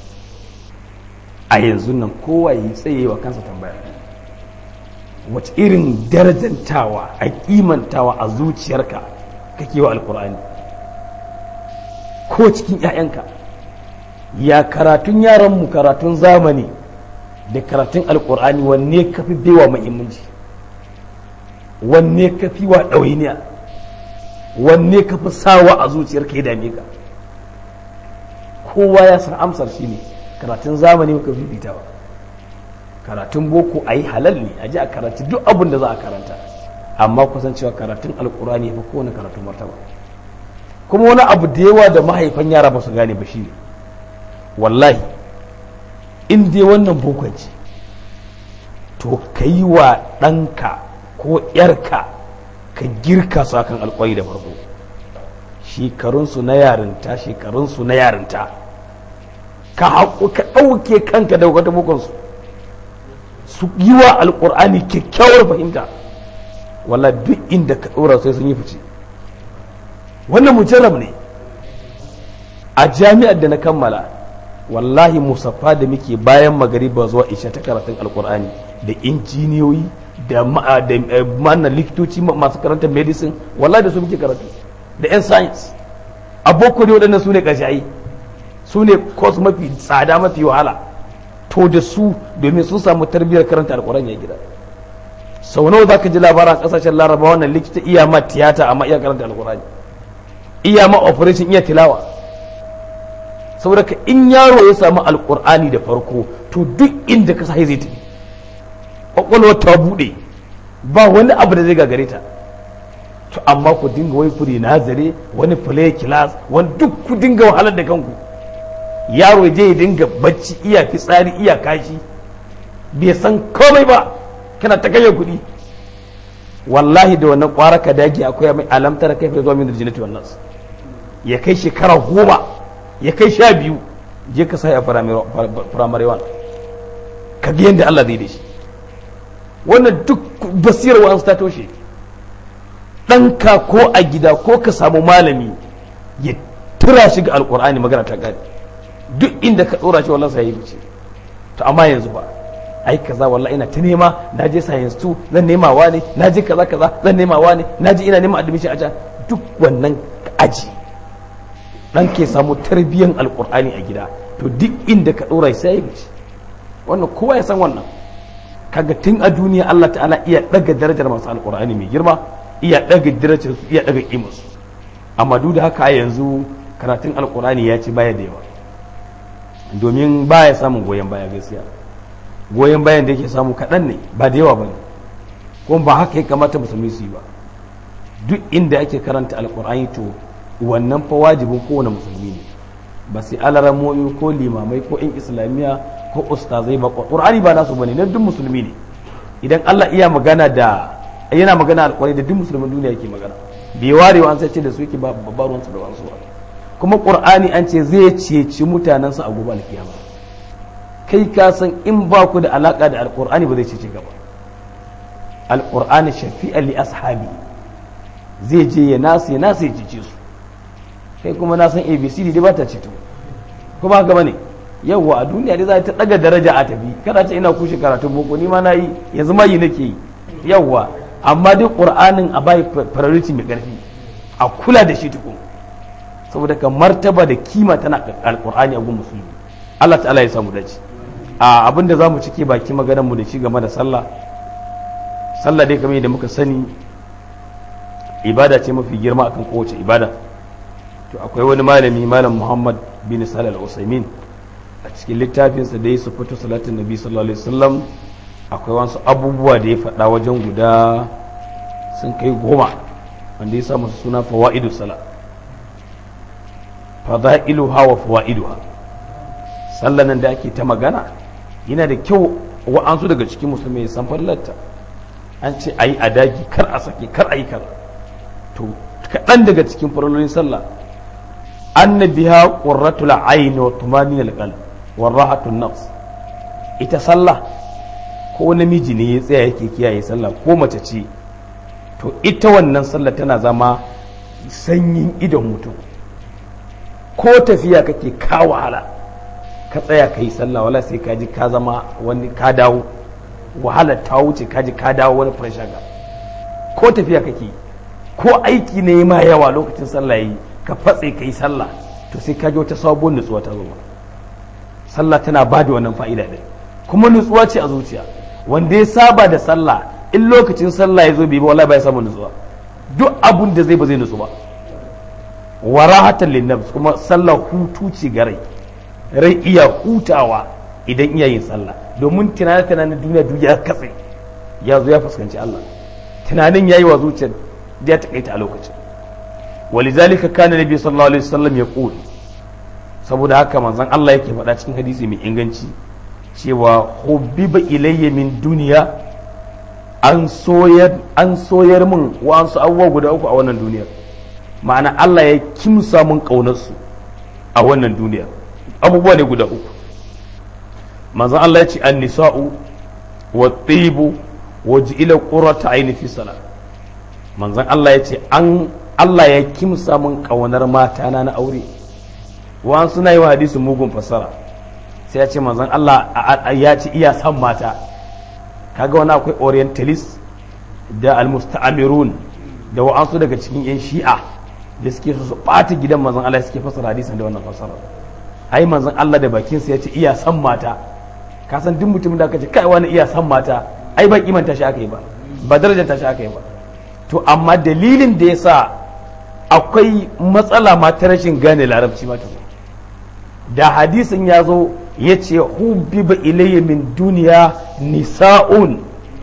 a yanzu nan kowa yi tsaye wa kansa tambaya wace irin darajantawa a kimantawa a zuciyarka kake wa alƙur'ani ko cikin 'ya'yanka ya karatun yaranmu karatun zamani da karatun alƙur'ani wanne ka fi baiwa muhimmanci wanne ka fi wa ɗawainiya wanne ka fi sawa a zuciyar ka ya dame ka kowa ya san amsar shi ne karatun zamani muka fifita ba karatun boko a yi halal ne a ji a karanci duk abin da za a karanta amma kusan cewa karatun alkurani ya fi kowane karatun martaba kuma wani abu da yawa da mahaifan yara ba su gane ba shi ne wallahi in dai wannan bokon ce to ka yi wa ɗanka ko 'yarka ka girka su akan alkwai da farko shekarunsu na yarinta shekarunsu na yarinta ka haƙo ka ɗauke kanka da wata bukunsu su yi wa alƙur'ani kyakkyawar fahimta walla duk inda ka ɗora sai sun yi fice wannan mujarrab ne a jami'ar da na kammala wallahi musaffa da muke bayan magariba zuwa isha ta karatun alƙur'ani da injiniyoyi da ma'ana likitoci masu karanta medicine wallahi da su muke karatu da yan science aboko ne waɗannan su ne ƙashayi su ne course mafi tsada mafi wahala to da su domin sun samu tarbiyyar karanta alƙur'ani ya gida sau nawa za ka ji labaran ƙasashen laraba wannan likita iya ma tiyata amma iya karanta alƙur'ani iya ma operation iya tilawa saboda ka in yaro ya samu alƙur'ani da farko to duk inda ka sa zai tafi kwakwalwar ta bude ba wani abu da zai gagare ta to amma ku dinga wai fure nazare wani play class wani duk ku dinga wahalar da kanku yaro je ya dinga bacci iya fitsari iya kashi bai san komai ba kana ta kashe kuɗi wallahi da wannan kwara ka dage akwai mai alamtar kai fa zuwa min jinnati wannan ya kai shekara goma ya kai sha biyu je ka sa ya firamare wan ka ga yadda Allah zai da shi wannan duk basirar wa'ansu ta toshe ɗanka ko a gida ko ka samu malami ya tura shi ga alƙur'ani magana ta gani duk inda ka ɗora shi wallahi sai yi fice to amma yanzu ba ai kaza wallahi ina ta nema na je science 2 zan nema wa ne na je kaza kaza zan nema wa ne na je ina neman admission a can duk wannan aji dan ke samu tarbiyyar alƙur'ani a gida to duk inda ka ɗora sai yi fice wannan kowa ya san wannan kaga tun a duniya Allah ta'ala iya daga darajar masu alkur'ani mai girma iya daga darajar su iya daga kimar su amma duk da haka yanzu karatun alkur'ani ya ci baya da yawa domin baya samun goyon baya gaskiya goyon bayan da yake samu kaɗan ne ba da yawa bane kuma ba haka ya kamata musulmi su yi ba duk inda ake karanta alkur'ani to wannan fa wajibin kowane musulmi ne ba sai alaramoyi ko limamai ko in islamiyya ko ustazai ba qur'ani ba nasu bane na duk musulmi ne idan Allah iya magana da yana magana alƙur'ani da duk musulmin duniya yake magana bai warewa an sai ce da su yake ba ruwan su da wasu ba kuma qur'ani an ce zai ceci mutanen su a gobe alkiyama kai ka san in ba ku da alaka da alƙur'ani ba zai cece ka ba alƙur'ani shafi'a li ashabi zai je ya nasu ya nasu ya cice su kai kuma na san abcd dai ba ta cito kuma haka bane yawwa a duniya dai za ta daga daraja a tafi kada ce ina kushe karatun boko ni ma na yi yanzu ma yi nake yi yawwa amma dai qur'anin a bai priority mai karfi a kula da shi tukun saboda ka martaba da kima tana alqur'ani a gun musulmi Allah ta'ala ya samu dace a abinda zamu cike baki maganar mu da shi game da sallah sallah dai kamar yadda muka sani ibada ce mafi girma akan kowace ibada to akwai wani malami malam Muhammad bin Salih al-Usaimin a cikin littafinsa da ya sufatu salatin nabi sallallahu alaihi wasallam akwai wasu abubuwa da ya faɗa wajen guda sun kai goma wanda ya samu suna fawaidu sala fadailuha wa fawaiduha sallan nan da ake ta magana yana da kyau wa'ansu daga cikin musulmai san fallarta an ce ayi adagi kar a sake kar ayi kar to kaɗan daga cikin farolin sallah annabiha qurratul ayn wa tumaninal qalb wa rahatun nafs ita sallah ko namiji ne ya tsaya yake kiyaye sallah ko mace ce to ita wannan sallah tana zama sanyin idon mutum ko tafiya kake ka wahala ka tsaya ka yi sallah wala sai ka ji ka zama wani ka dawo wahala ta wuce ka ji ka dawo wani pressure ga ko tafiya kake ko aiki ne ma yawa lokacin sallah yi ka fatse ka yi sallah to sai ka ji wata sabuwar nutsuwa ta zo sallah tana ba da wannan fa'ida ɗin kuma nutsuwa ce a zuciya wanda ya saba da sallah in lokacin sallah ya zo bai ba wallahi ba ya samu nutsuwa duk abun da zai ba zai nutsu ba wa rahatan linnafs kuma sallah hutu ce ga rai rai iya hutawa idan iya yin sallah domin tunanin tunanin duniya duk ya katse ya zo ya fuskanci Allah tunanin yayi wa zuciyar da ya takaita a lokacin ولذلك كان النبي صلى الله عليه وسلم يقول saboda haka manzon Allah yake faɗa cikin hadisi mai inganci cewa hubbiba ilayya min duniya an soyar an soyar min wa'ansu abubuwa guda uku a wannan duniyar ma'ana Allah ya kimsa min ƙaunarsu a wannan duniyar abubuwa ne guda uku manzon Allah ya ce an nisa'u wa tibu wa ji'ila qurrata aini fi salat manzon Allah ya ce an Allah ya kimsa min ƙaunar matana na aure wa'an suna yi wa hadisin mugun fasara sai ya ce manzon Allah ya ci iya san mata kaga wani akwai orientalist da almusta'amirun da wa'ansu daga cikin yan shi'a da suke su ɓata gidan manzon Allah suke fasara hadisin da wannan fasara ai manzon Allah da bakinsa ya ce iya san mata ka san duk mutumin da aka ce kai wani iya san mata ai ba kimanta shi aka yi ba ba darajar shi aka yi ba to amma dalilin da ya sa akwai matsala ma ta rashin gane larabci ma da hadisin ya zo ya ce hubbiba ilayya min duniya nisa'un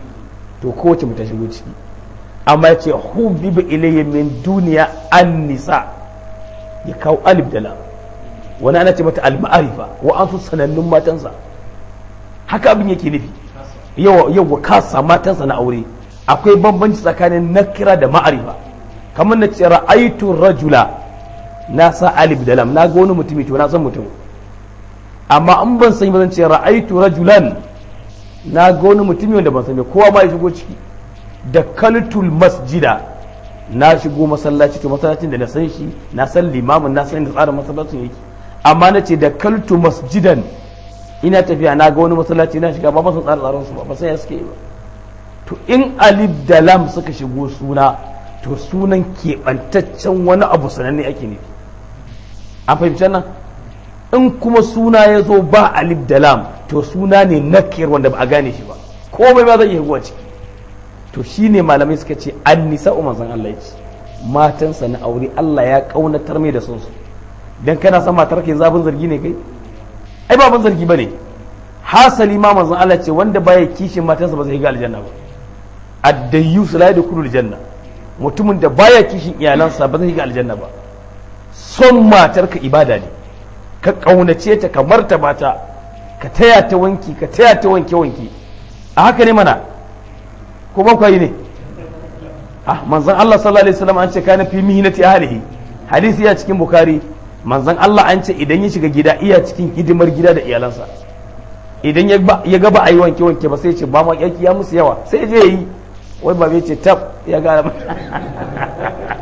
to kowace mu ta shigo ciki amma ya ce hubbiba ilayya min duniya an nisa ya kawo alif da lam wani ana ce mata al-ma'arifa wa an su sanannun matansa haka abin yake nufi yawa yawa kasa matansa na aure akwai bambanci tsakanin nakira da ma'arifa kamar na ce ra'aitu rajula na sa alif da lam na ga wani mutumi to na san mutum amma in ban san ba zan ce ra'aitu rajulan na ga wani mutumi wanda ban san ba kowa ma ya shigo ciki da kaltul masjida na shigo masallaci to masallacin da na san shi na san limamin na san da tsarin masallacin yake amma na ce da kaltu masjidan ina tafiya na ga wani masallaci na shiga ba san tsarin tsarin su ba ba san ya suke yi ba to in alif da lam suka shigo suna to sunan keɓantaccen wani abu sananne ake nufi an fahimci nan in kuma suna ya zo ba alif da lam to suna ne nakir wanda ba a gane shi ba komai ba zai iya huwa ciki to shine malamai suka ce an nisa umar zan Allah ya ce matansa na aure Allah ya kaunatar mai da sonsu dan kana son matar kai zabin zargi ne kai ai ba ban zargi bane hasali ma manzon Allah ce wanda baya kishin matansa ba zai ga aljanna ba addayus la yadkhulul janna mutumin da baya kishin iyalansa ba zai ga aljanna ba son matarka ibada ne ka kaunace ta ka martaba ta ka taya ta wanki ka taya ta wanke wanke a haka ne mana ko ba kwayi ne ah manzon Allah sallallahu alaihi wasallam an ce kana fi mihnati ahlihi hadisi ya cikin bukhari manzon Allah an ce idan ya shiga gida iya cikin hidimar gida da iyalansa idan ya ga ba a yi wanke wanke ba sai ce ba ma ya musu yawa sai je yi wai ba bai ce tab ya gara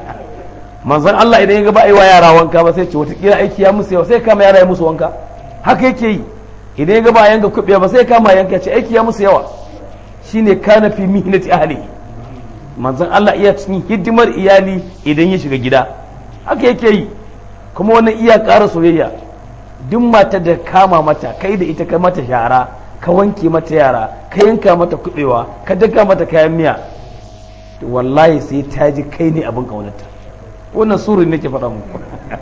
manzon Allah idan ya ga ba a yi wa yara wanka ba sai ce watakila aiki ya musu yawa sai kama yara ya musu wanka haka yake yi idan ya ga ba a yanka kuɓe ba sai kama yanka ce aiki ya musu yawa shine kana fi mihnati ahlihi manzon Allah iya cikin hidimar iyali idan ya shiga gida haka yake yi kuma wannan iya ƙara soyayya duk mata da kama mata kai da ita ka mata shara ka wanke mata yara ka yanka mata kuɓewa ka daka mata kayan miya wallahi sai ta ji kai ne abin ƙaunarta wannan surin nake faɗa muku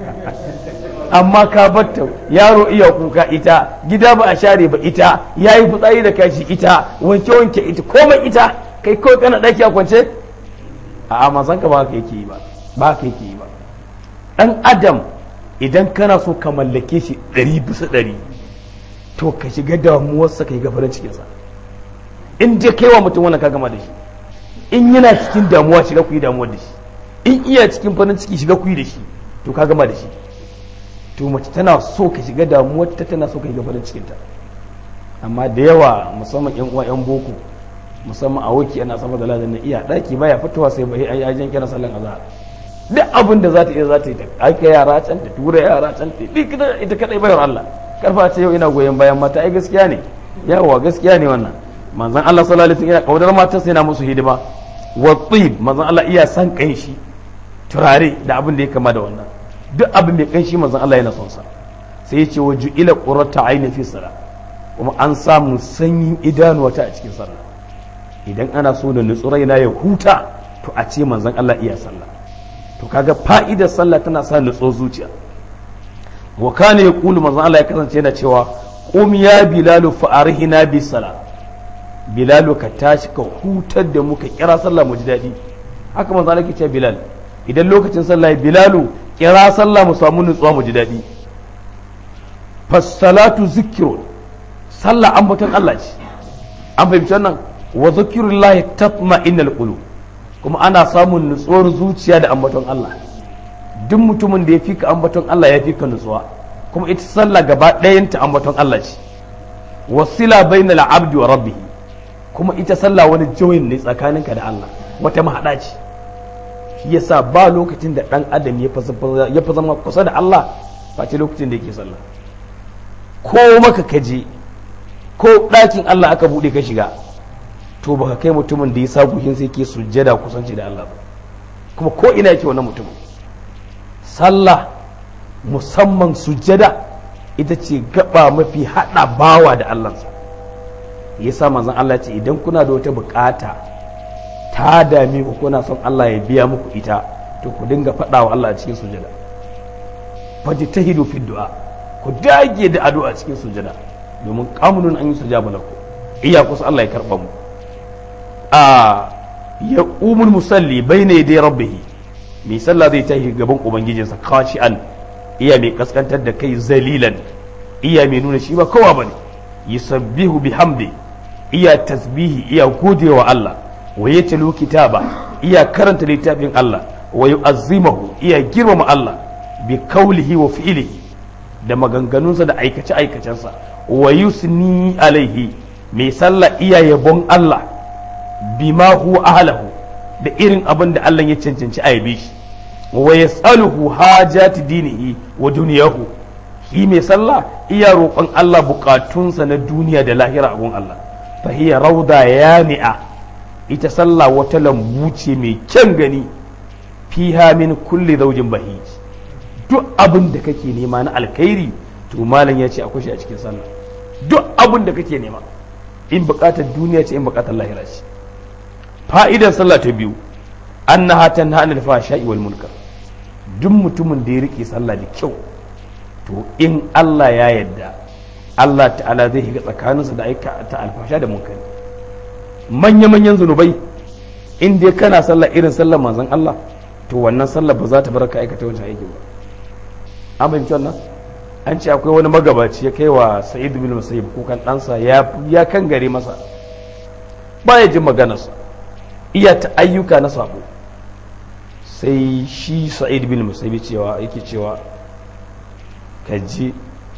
amma ka batta yaro iya kuka ita gida ba a share ba ita yayi fitsari da kashi ita wanke wanke ita komai ita kai kawai kana ɗaki a kwance a amazan ka ba ka yake yi ba ba ka yake yi ba ɗan adam idan kana so ka mallake shi ɗari bisa ɗari to ka shiga damuwarsa ka yi gafarin cikinsa in je kai wa mutum wannan ka gama da shi in yana cikin damuwa shiga ku yi damuwar da shi in iya cikin farin ciki shiga ku yi da shi to ka gama da shi to mace tana so ka shiga damuwar ta tana so ka yi gafarin cikinta amma da yawa musamman yan uwa yan boko musamman a woki ana sama da ladan na iya daki baya fitowa sai bai ai ajin kira sallan azhar duk abin da za ta iya za ta yi ta aika yara can ta tura yara can ta duk ita kadai bayar Allah karfa ce yau ina goyon bayan mata ai gaskiya ne yawa gaskiya ne wannan manzon Allah sallallahu alaihi wasallam yana kaudar matan sai yana musu hidima wa tib manzon Allah iya san kanshi turare da abin da ya kama da wannan duk abin mai kanshi manzon Allah yana son sa sai ya ce wa ju'ila qurrata aini fi sala kuma an samu sanyin idanuwa ta a cikin sallah idan ana so da nutsu raina ya huta to a ce manzon Allah iya sallah to kaga fa'idar sallah tana sa nutso zuciya wa kana yaqulu manzon Allah ya kasance yana cewa qum ya bilalu fa arhina bi sala bilalu ka tashi ka hutar da mu ka kira sallah mu ji daɗi haka manzon Allah ke cewa bilal idan lokacin sallah ya bilalu kira sallah mu samu nutsuwa mu ji daɗi fassalatu zikirun sallah ambaton Allah ce an fahimci wannan wa zikirullahi tatma innal qulub kuma ana samun nutsuwar zuciya da ambaton Allah duk mutumin da ya fi ka ambaton Allah ya fi ka nutsuwa kuma ita sallah gaba ɗayanta ambaton Allah ce wasila bainal abdi wa rabbih kuma ita sallah wani joyin ne tsakaninka da Allah wata mahaɗa ce shi yasa ba lokacin da ɗan adam ya fi zama kusa da Allah face lokacin da yake sallah ko maka kaje ko ɗakin Allah aka buɗe ka shiga to baka kai mutumin da ya sa guhin sai ke sujjada kusanci da Allah ba kuma ko ina yake wannan mutumin sallah musamman sujjada ita ce gaba mafi haɗa bawa da Allahnsa yasa manzon Allah ce idan kuna da wata bukata ta dame ku kuna son Allah ya biya muku ita to ku dinga faɗa wa Allah a cikin sujada fajtahidu fi du'a ku dage da addu'a cikin sujada domin kamunun an yi sujaba laku iya kusa Allah ya karba mu a ya umul musalli bayna yaday rabbih mai sallah zai tashi gaban ubangijinsa khashi'an iya mai kaskantar da kai zalilan iya mai nuna shi ba kowa bane yusabbihu bihamdi iya tasbihi iya godewa Allah wa ya talo kitaba iya karanta littafin Allah wa yu'azzimahu iya girmama Allah bi kaulihi wa fi'lihi da maganganunsa da aikace aikacensa wa yusni alaihi mai sallah iya yabon Allah bima huwa ahlahu da irin abin da Allah ya cancanci a yabe shi wa yasaluhu hajati dinihi wa duniyahu shi mai sallah iya roƙon Allah bukatunsa na duniya da lahira a gun Allah fa hiya rauda yani'a ita sallah wata lambu ce mai kyan gani fiha min kulli zaujin bahij duk abin da kake nema na alkhairi to malam ya ce akwai shi a cikin sallah duk abin da kake nema in bukatar duniya ce in bukatar lahira ce fa'idar sallah ta biyu annaha tanha anil fahsha'i wal munkar duk mutumin da ya rike sallah da kyau to in Allah ya yarda Allah ta'ala zai shiga tsakaninsa da aika ta alfasha da munkari manya-manyan zunubai in dai kana sallah irin sallar manzon Allah to wannan sallar ba za ta bar ka aikata wancan aikin ba an fahimci wannan an ce akwai wani magabaci ya kai wa sa'id bin musayyib kukan ɗansa ya kan gare masa baya jin maganarsa iya ta ayyuka na sabo sai shi sa'id bin musayyib cewa yake cewa ka je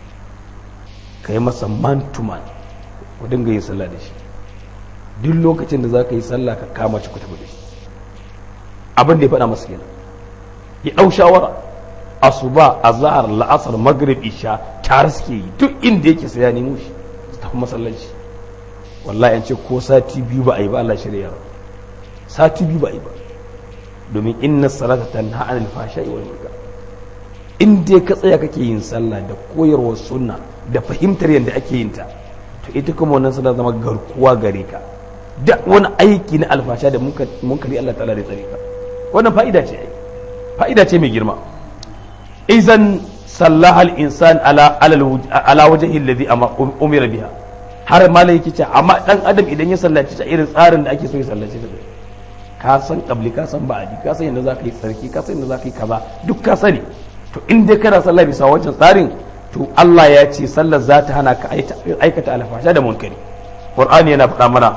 ka yi masa man to man ku dinga yin sallah da shi duk lokacin da za ka yi sallah ka kama shi ku tafi da shi abin da ya faɗa masa kenan ya ɗau shawara asuba azhar la'asar maghrib isha tare suke yi duk inda yake sai ya nemo shi su tafi masallaci wallahi an ce ko sati biyu ba a yi ba Allah shirya sati biyu ba a yi ba domin inna salata tanha anil fahsha'i wal munkar in dai ka tsaya kake yin sallah da koyarwar sunna da fahimtar yadda ake yin ta to ita kuma wannan sallah zama garkuwa gare ka da wani aiki na alfasha da munkari Allah ta'ala da tsare ka wannan fa'ida ce ai fa'ida ce mai girma izan sallaha al-insan ala ala wajhi alladhi umira biha har malai yake ce amma dan adam idan ya sallaci ta irin tsarin da ake so ya sallaci ta ka san kabli ka san ba'adi ka san yadda za ka yi tsarki ka san yadda za ka yi kaza duk ka sani to in dai kana sallah bisa wancan tsarin to Allah ya ce sallar za ta hana ka aikata alfasha da munkari Qur'ani yana faɗa mana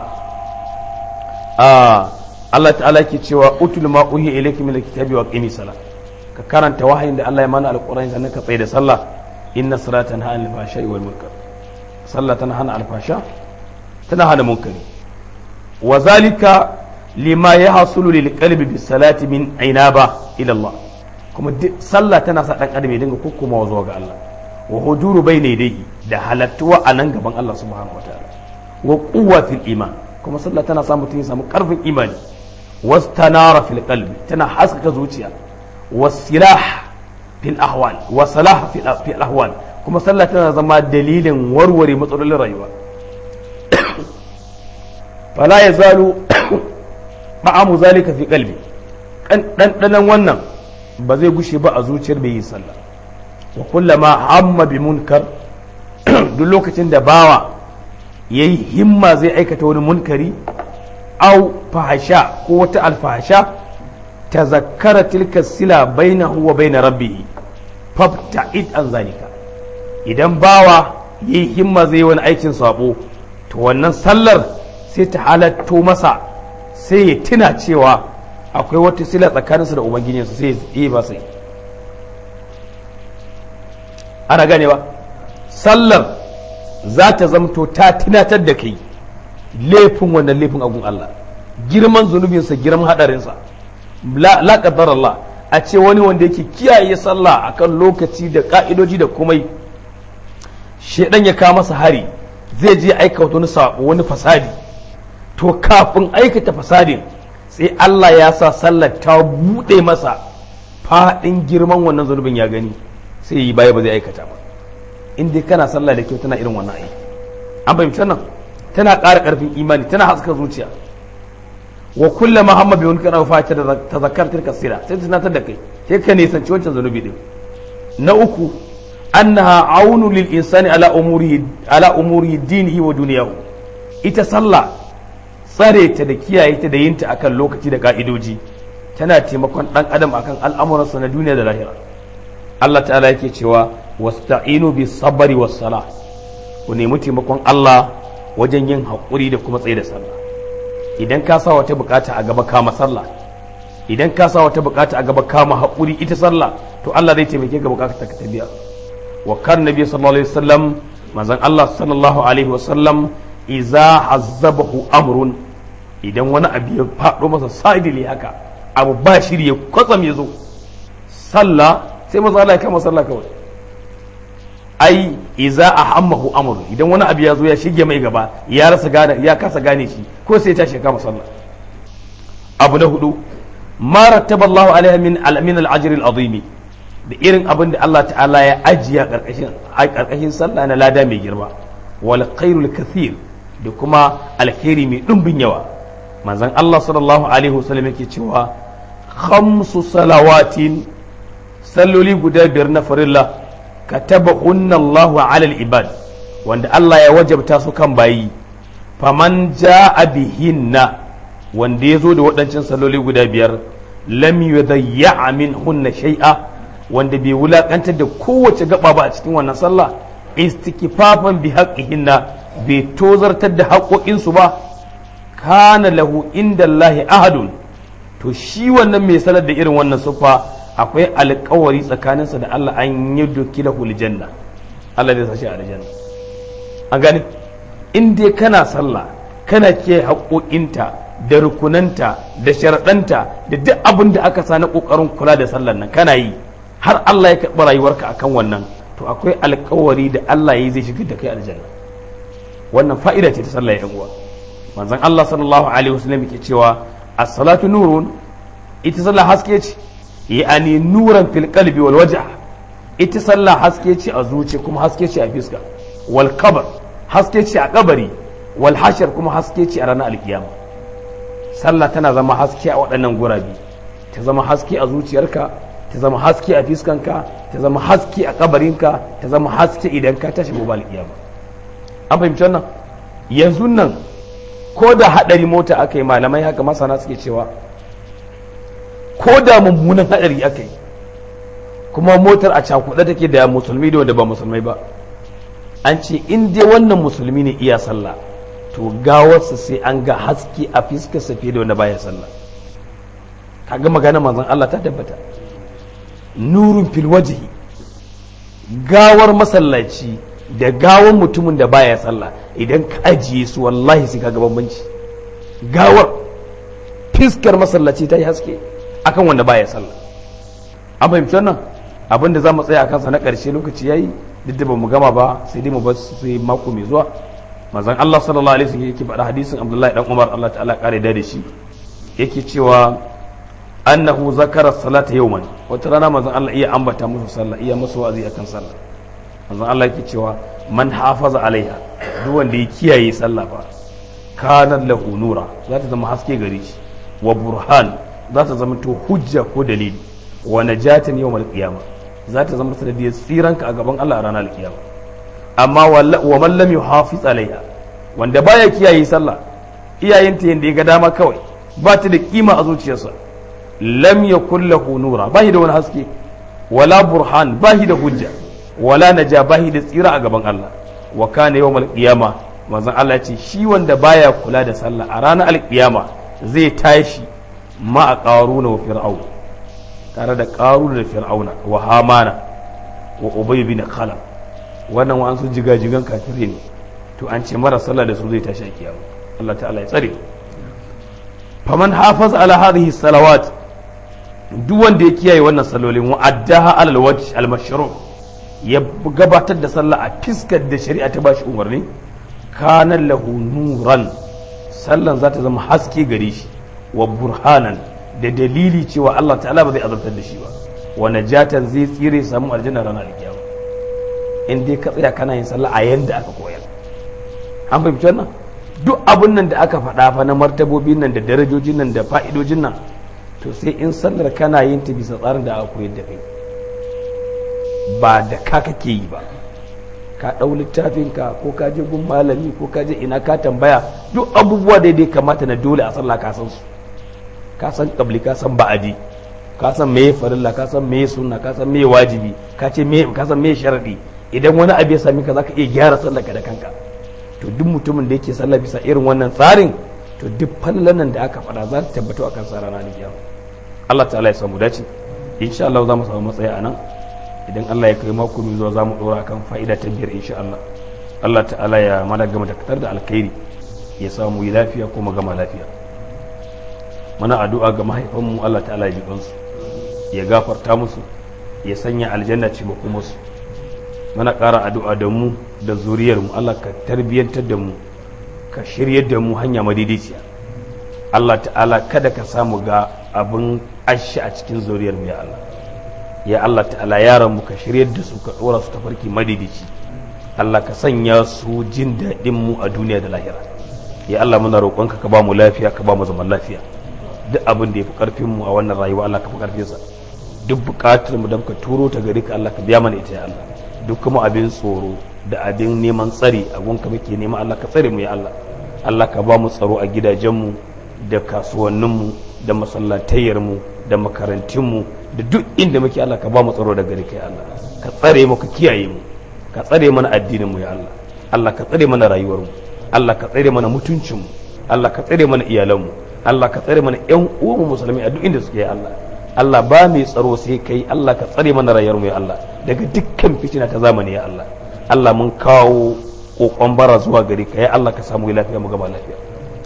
Allah ta'ala ke cewa utul ma uhi ilayka min alkitabi wa qimi salat ka karanta wahayin da Allah ya mana alqur'ani sannan ka tsaye da sallah inna salata tanha anil fahsha'i wal munkar sallah tana hana alfasha tana hana munkari wa zalika lima yahsulu lil qalbi bis salati min ainaba ila Allah kuma sallah tana sa dan adam ya dinga kokkomawa zuwa ga Allah wa huduru bayna yadayhi da halattuwa a nan gaban Allah subhanahu wataala wa quwwatil iman kuma sallah tana sa mutum ya samu karfin imani wastanara fil qalbi tana haskaka zuciya wasilah fil ahwal wa salah fil ahwal kuma sallah tana zama dalilin warware matsalolin rayuwa fala yazalu ma'amu zalika fi qalbi dan wannan ba zai gushe ba a zuciyar bai yi sallah wa kullama hamma bi munkar duk lokacin da bawa yayi himma zai aikata wani munkari au fahasha ko wata alfahasha tazakkara tilka sila bainahu wa bain rabbih fabta'id an zalika idan bawa yayi himma zai wani aikin sabo to wannan sallar sai ta halatto masa sai ya tuna cewa akwai wata sila tsakaninsa da ubangijinsa sai yi ba sai ana ganewa sallar za ta zamto ta tunatar da kai laifin wannan laifin agun Allah girman zunubinsa girman hadarinsa la qaddar Allah a ce wani wanda yake kiyaye sallah akan lokaci da ka'idoji da komai shedan ya kawo masa hari zai je aika wani sabo wani fasadi to kafin aikata fasadin sai Allah ya sa sallar ta buɗe masa faɗin girman wannan zunubin ya gani sai yi baya ba zai aikata ba in dai kana sallah da kyau tana irin wannan aiki an fahimci nan tana ƙara ƙarfin imani tana haska zuciya wa kullum muhammad bin kana fa ta tazakkar tilka sira sai tunatar da kai sai ka nisanci wancan zunubi din na uku annaha aunu lil insani ala umurihi ala umuri dinihi wa duniyahu ita sallah tsare ta da kiyaye ta da yin ta akan lokaci da ka'idoji tana taimakon dan adam akan al'amuransa na duniya da lahira Allah ta'ala yake cewa wasta'inu bis sabri was salah ku nemi taimakon Allah wajen yin haƙuri da kuma tsaye da sallah idan ka sa wata bukata a gaba kama sallah idan ka sa wata bukata a gaba kama haƙuri ita sallah to Allah zai taimake ka bukata ka tabiya wa kan nabi sallallahu alaihi wasallam manzon Allah sallallahu alaihi wasallam idza hazzabahu amrun idan wani abu ya faɗo masa sa'idili haka abu ba shiri ya kwatsam ya zo sallah sai maza Allah ya kama sallah kawai ai iza a hammahu amru idan wani abu ya zo ya shige mai gaba ya rasa gane ya kasa gane shi ko sai ta kama sallah abu na hudu ma rattaba Allah alaiha min al-min al-ajr al-azimi da irin abin da Allah ta'ala ya ajiya karkashin karkashin sallah na lada mai girma wal khairul kathir da kuma alkhairi mai dumbin yawa manzon Allah sallallahu alaihi wasallam yake cewa khamsu salawatin salloli guda biyar na farilla kataba hunna Allahu ala al-ibad wanda Allah ya wajabta su kan bayi faman ja'a bihinna wanda ya zo da waɗancan salloli guda biyar lam yudayya min hunna shay'a wanda bai wulakantar da kowace gaba ba a cikin wannan sallah istikfafan bi haqqihinna bai tozartar da haƙoƙinsu ba kana lahu inda Allahi ahadun to shi wannan mai salar da irin wannan siffa akwai alkawari tsakaninsa da Allah an yi doki lahu aljanna Allah zai sashi a aljanna an gani in dai kana sallah kana ke haƙoƙinta da rukunanta da sharaɗanta da duk abin da aka sa na ƙoƙarin kula da sallar nan kana yi har Allah ya karɓi rayuwarka akan wannan to akwai alƙawari da Allah ya yi zai shigar da kai aljanna wannan fa'ida ce ta sallar yan uwa manzon Allah sallallahu alaihi wasallam yake cewa as-salatu nurun ita sallah haske ce yani nuran fil qalbi wal wajh ita sallah haske ce a zuci kuma haske ce a fiska wal kabar haske ce a kabari wal hashar kuma haske ce a ranar alkiyama sallah tana zama haske a waɗannan gurabi ta zama haske a zuciyarka ta zama haske a fiskanka ta zama haske a kabarinka ta zama haske idan ka tashi gobe alkiyama an fahimci wannan yanzu nan ko da haɗari mota aka yi malamai haka masana suke cewa ko da mummunan haɗari aka yi kuma motar a cakuɗe take da musulmi da wanda ba musulmai ba an ce in dai wannan musulmi ne iya sallah to gawarsa sai an ga haske a fiskarsa fiye da wanda baya sallah kaga magana manzon Allah ta tabbata nurun fil wajhi gawar masallaci da gawar mutumin da baya sallah idan ka ajiye su wallahi sai kaga bambanci gawar fiskar masallaci ta yi haske akan wanda baya sallah an fahimci wannan abin da za mu tsaya a kansa na ƙarshe lokaci yayi duk da ba mu gama ba sai dai mu bar sai mako mai zuwa manzon Allah sallallahu alaihi wasallam yake faɗa hadisin Abdullahi dan Umar Allah ta'ala kare da shi yake cewa annahu zakara salata yawman wata rana manzon Allah iya ambata musu sallah iya musu wa'azi akan sallah manzon Allah yake cewa man hafaza alaiha duk wanda ya kiyaye sallah ba kana lahu nura za ta zama haske gare shi wa burhan za ta zama to hujja ko dalili wa najatan yawmal qiyamah za ta zama sanadiyar tsiranka a gaban Allah a ranar alkiyama amma wa man lam yuhafiz alaiha wanda baya kiyaye sallah iyayenta yanda ya ga dama kawai ba ta da kima a zuciyarsa lam yakul lahu nura ba da wani haske wala burhan ba da hujja wala naja ba da tsira a gaban Allah wa kana yawmal qiyama manzon Allah ya ce shi wanda baya kula da sallah a ranar alkiyama zai tashi ma a qaruna wa fir'aun tare da qaruna da fir'auna wa hamana wa ubay bin khalaf wannan wa an su jigajigan kafirai ne to an ce mara sallah da su zai tashi a kiyama Allah ta'ala ya tsare faman hafaz ala hadhihi salawat duk wanda ya kiyaye wannan sallolin wa addaha ala alwajh almashru ya gabatar da sallah a fiskar da shari'a ta bashi umarni kana lahu nuran sallan za ta zama haske gare shi wa burhanan da dalili cewa Allah ta'ala ba zai azabtar da shi ba wa najatan zai tsire samu aljanna ranar alkiyama in dai ka tsaya kana yin sallah a yanda aka koyar an fahimci wannan duk abun nan da aka faɗa fa na martabobin nan da darajojin nan da fa'idojin nan to sai in sallar kana yin ta bisa tsarin da aka koyar da kai ba da ka kake yi ba ka ɗau littafinka ko ka je gun malami ko ka je ina ka tambaya duk abubuwa daidai kamata na dole a sallah ka san su ka san kabli ka san ba'adi ka san meye farilla ka san meye sunna ka san meye wajibi ka ce meye ka san meye sharadi idan wani abu ya sami ka zaka iya gyara sallar ka da kanka to duk mutumin da yake sallah bisa irin wannan tsarin to duk fallan nan da aka faɗa za ta tabbata akan sa ranar kiyama Allah ta'ala ya samu dace insha Allah za mu samu matsayi a nan idan Allah ya kai mako mai zuwa za mu ɗora akan fa'ida ta biyar insha Allah Allah ta'ala ya mana gama da da alkhairi ya samu yi lafiya ko mu gama lafiya muna addu'a ga mahaifanmu Allah ta'ala ya ji su ya gafarta musu ya sanya aljanna ce musu muna ƙara addu'a da mu da zuriyarmu Allah ka tarbiyyantar da mu ka shiryar da mu hanya madidiciya Allah ta'ala kada ka samu ga abin ashi a cikin zuriyarmu ya Allah ya Allah ta'ala yaran mu ka shiryar da su ka ɗora su tafarki madidici Allah ka sanya su jin daɗin mu a duniya da lahira ya Allah muna roƙonka ka ba mu lafiya ka ba mu zaman lafiya duk abin da ya fi ƙarfin mu a wannan rayuwa Allah ka fi ƙarfinsa duk buƙatar mu don ka turo ta gari ka Allah ka biya mana ita ya Allah duk kuma abin tsoro da abin neman tsari a gunka muke nema Allah ka tsare mu ya Allah Allah ka ba mu tsaro a gidajenmu da kasuwanninmu da masallatayyarmu da makarantunmu da duk inda muke Allah ka ba mu tsaro da gari kai Allah ka tsare mu ka kiyaye mu ka tsare mana addinin mu ya Allah Allah ka tsare mana rayuwar mu Allah ka tsare mana mutuncin mu Allah ka tsare mana iyalan mu Allah ka tsare mana ƴan uwan musulmi a duk inda suke ya Allah Allah ba mai tsaro sai kai Allah ka tsare mana rayuwar mu ya Allah daga dukkan fitina ta zamani ya Allah Allah mun kawo kokon bara zuwa gari ka ya Allah ka samu lafiya mu gaba lafiya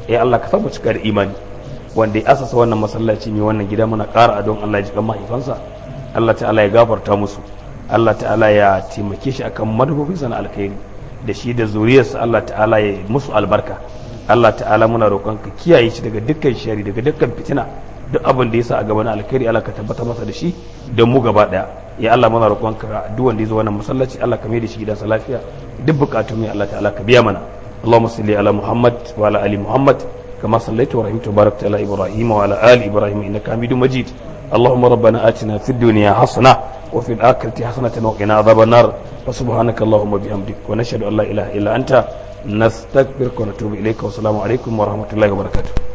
ya Allah ka samu cika da imani wanda ya asasa wannan masallaci mai wannan gida muna ƙara adon Allah ya ji kan mahaifansa Allah ta'ala ya gafarta musu Allah ta'ala ya taimake shi akan manufofinsa na alkhairi da shi da zuriyarsa Allah ta'ala ya musu albarka Allah ta'ala muna roƙon ka kiyaye shi daga dukkan shari daga dukkan fitina duk abin da ya sa a gaba na alkhairi Allah ka tabbata masa da shi da mu gaba daya ya Allah muna roƙon ka duk wanda ya zo wannan masallaci Allah ka mai da shi gidansa lafiya duk bukatun mai Allah ta'ala ka biya mana Allahumma salli ala Muhammad wa ala ali Muhammad kama sallaita wa rahimta barakta ala Ibrahim wa ala ali Ibrahim innaka Hamidum Majid اللهم ربنا آتنا في الدنيا حسنة وفي الآخرة حسنة وقنا عذاب النار فسبحانك اللهم وبحمدك ونشهد أن لا إله إلا أنت نستغفرك ونتوب إليك والسلام عليكم ورحمة الله وبركاته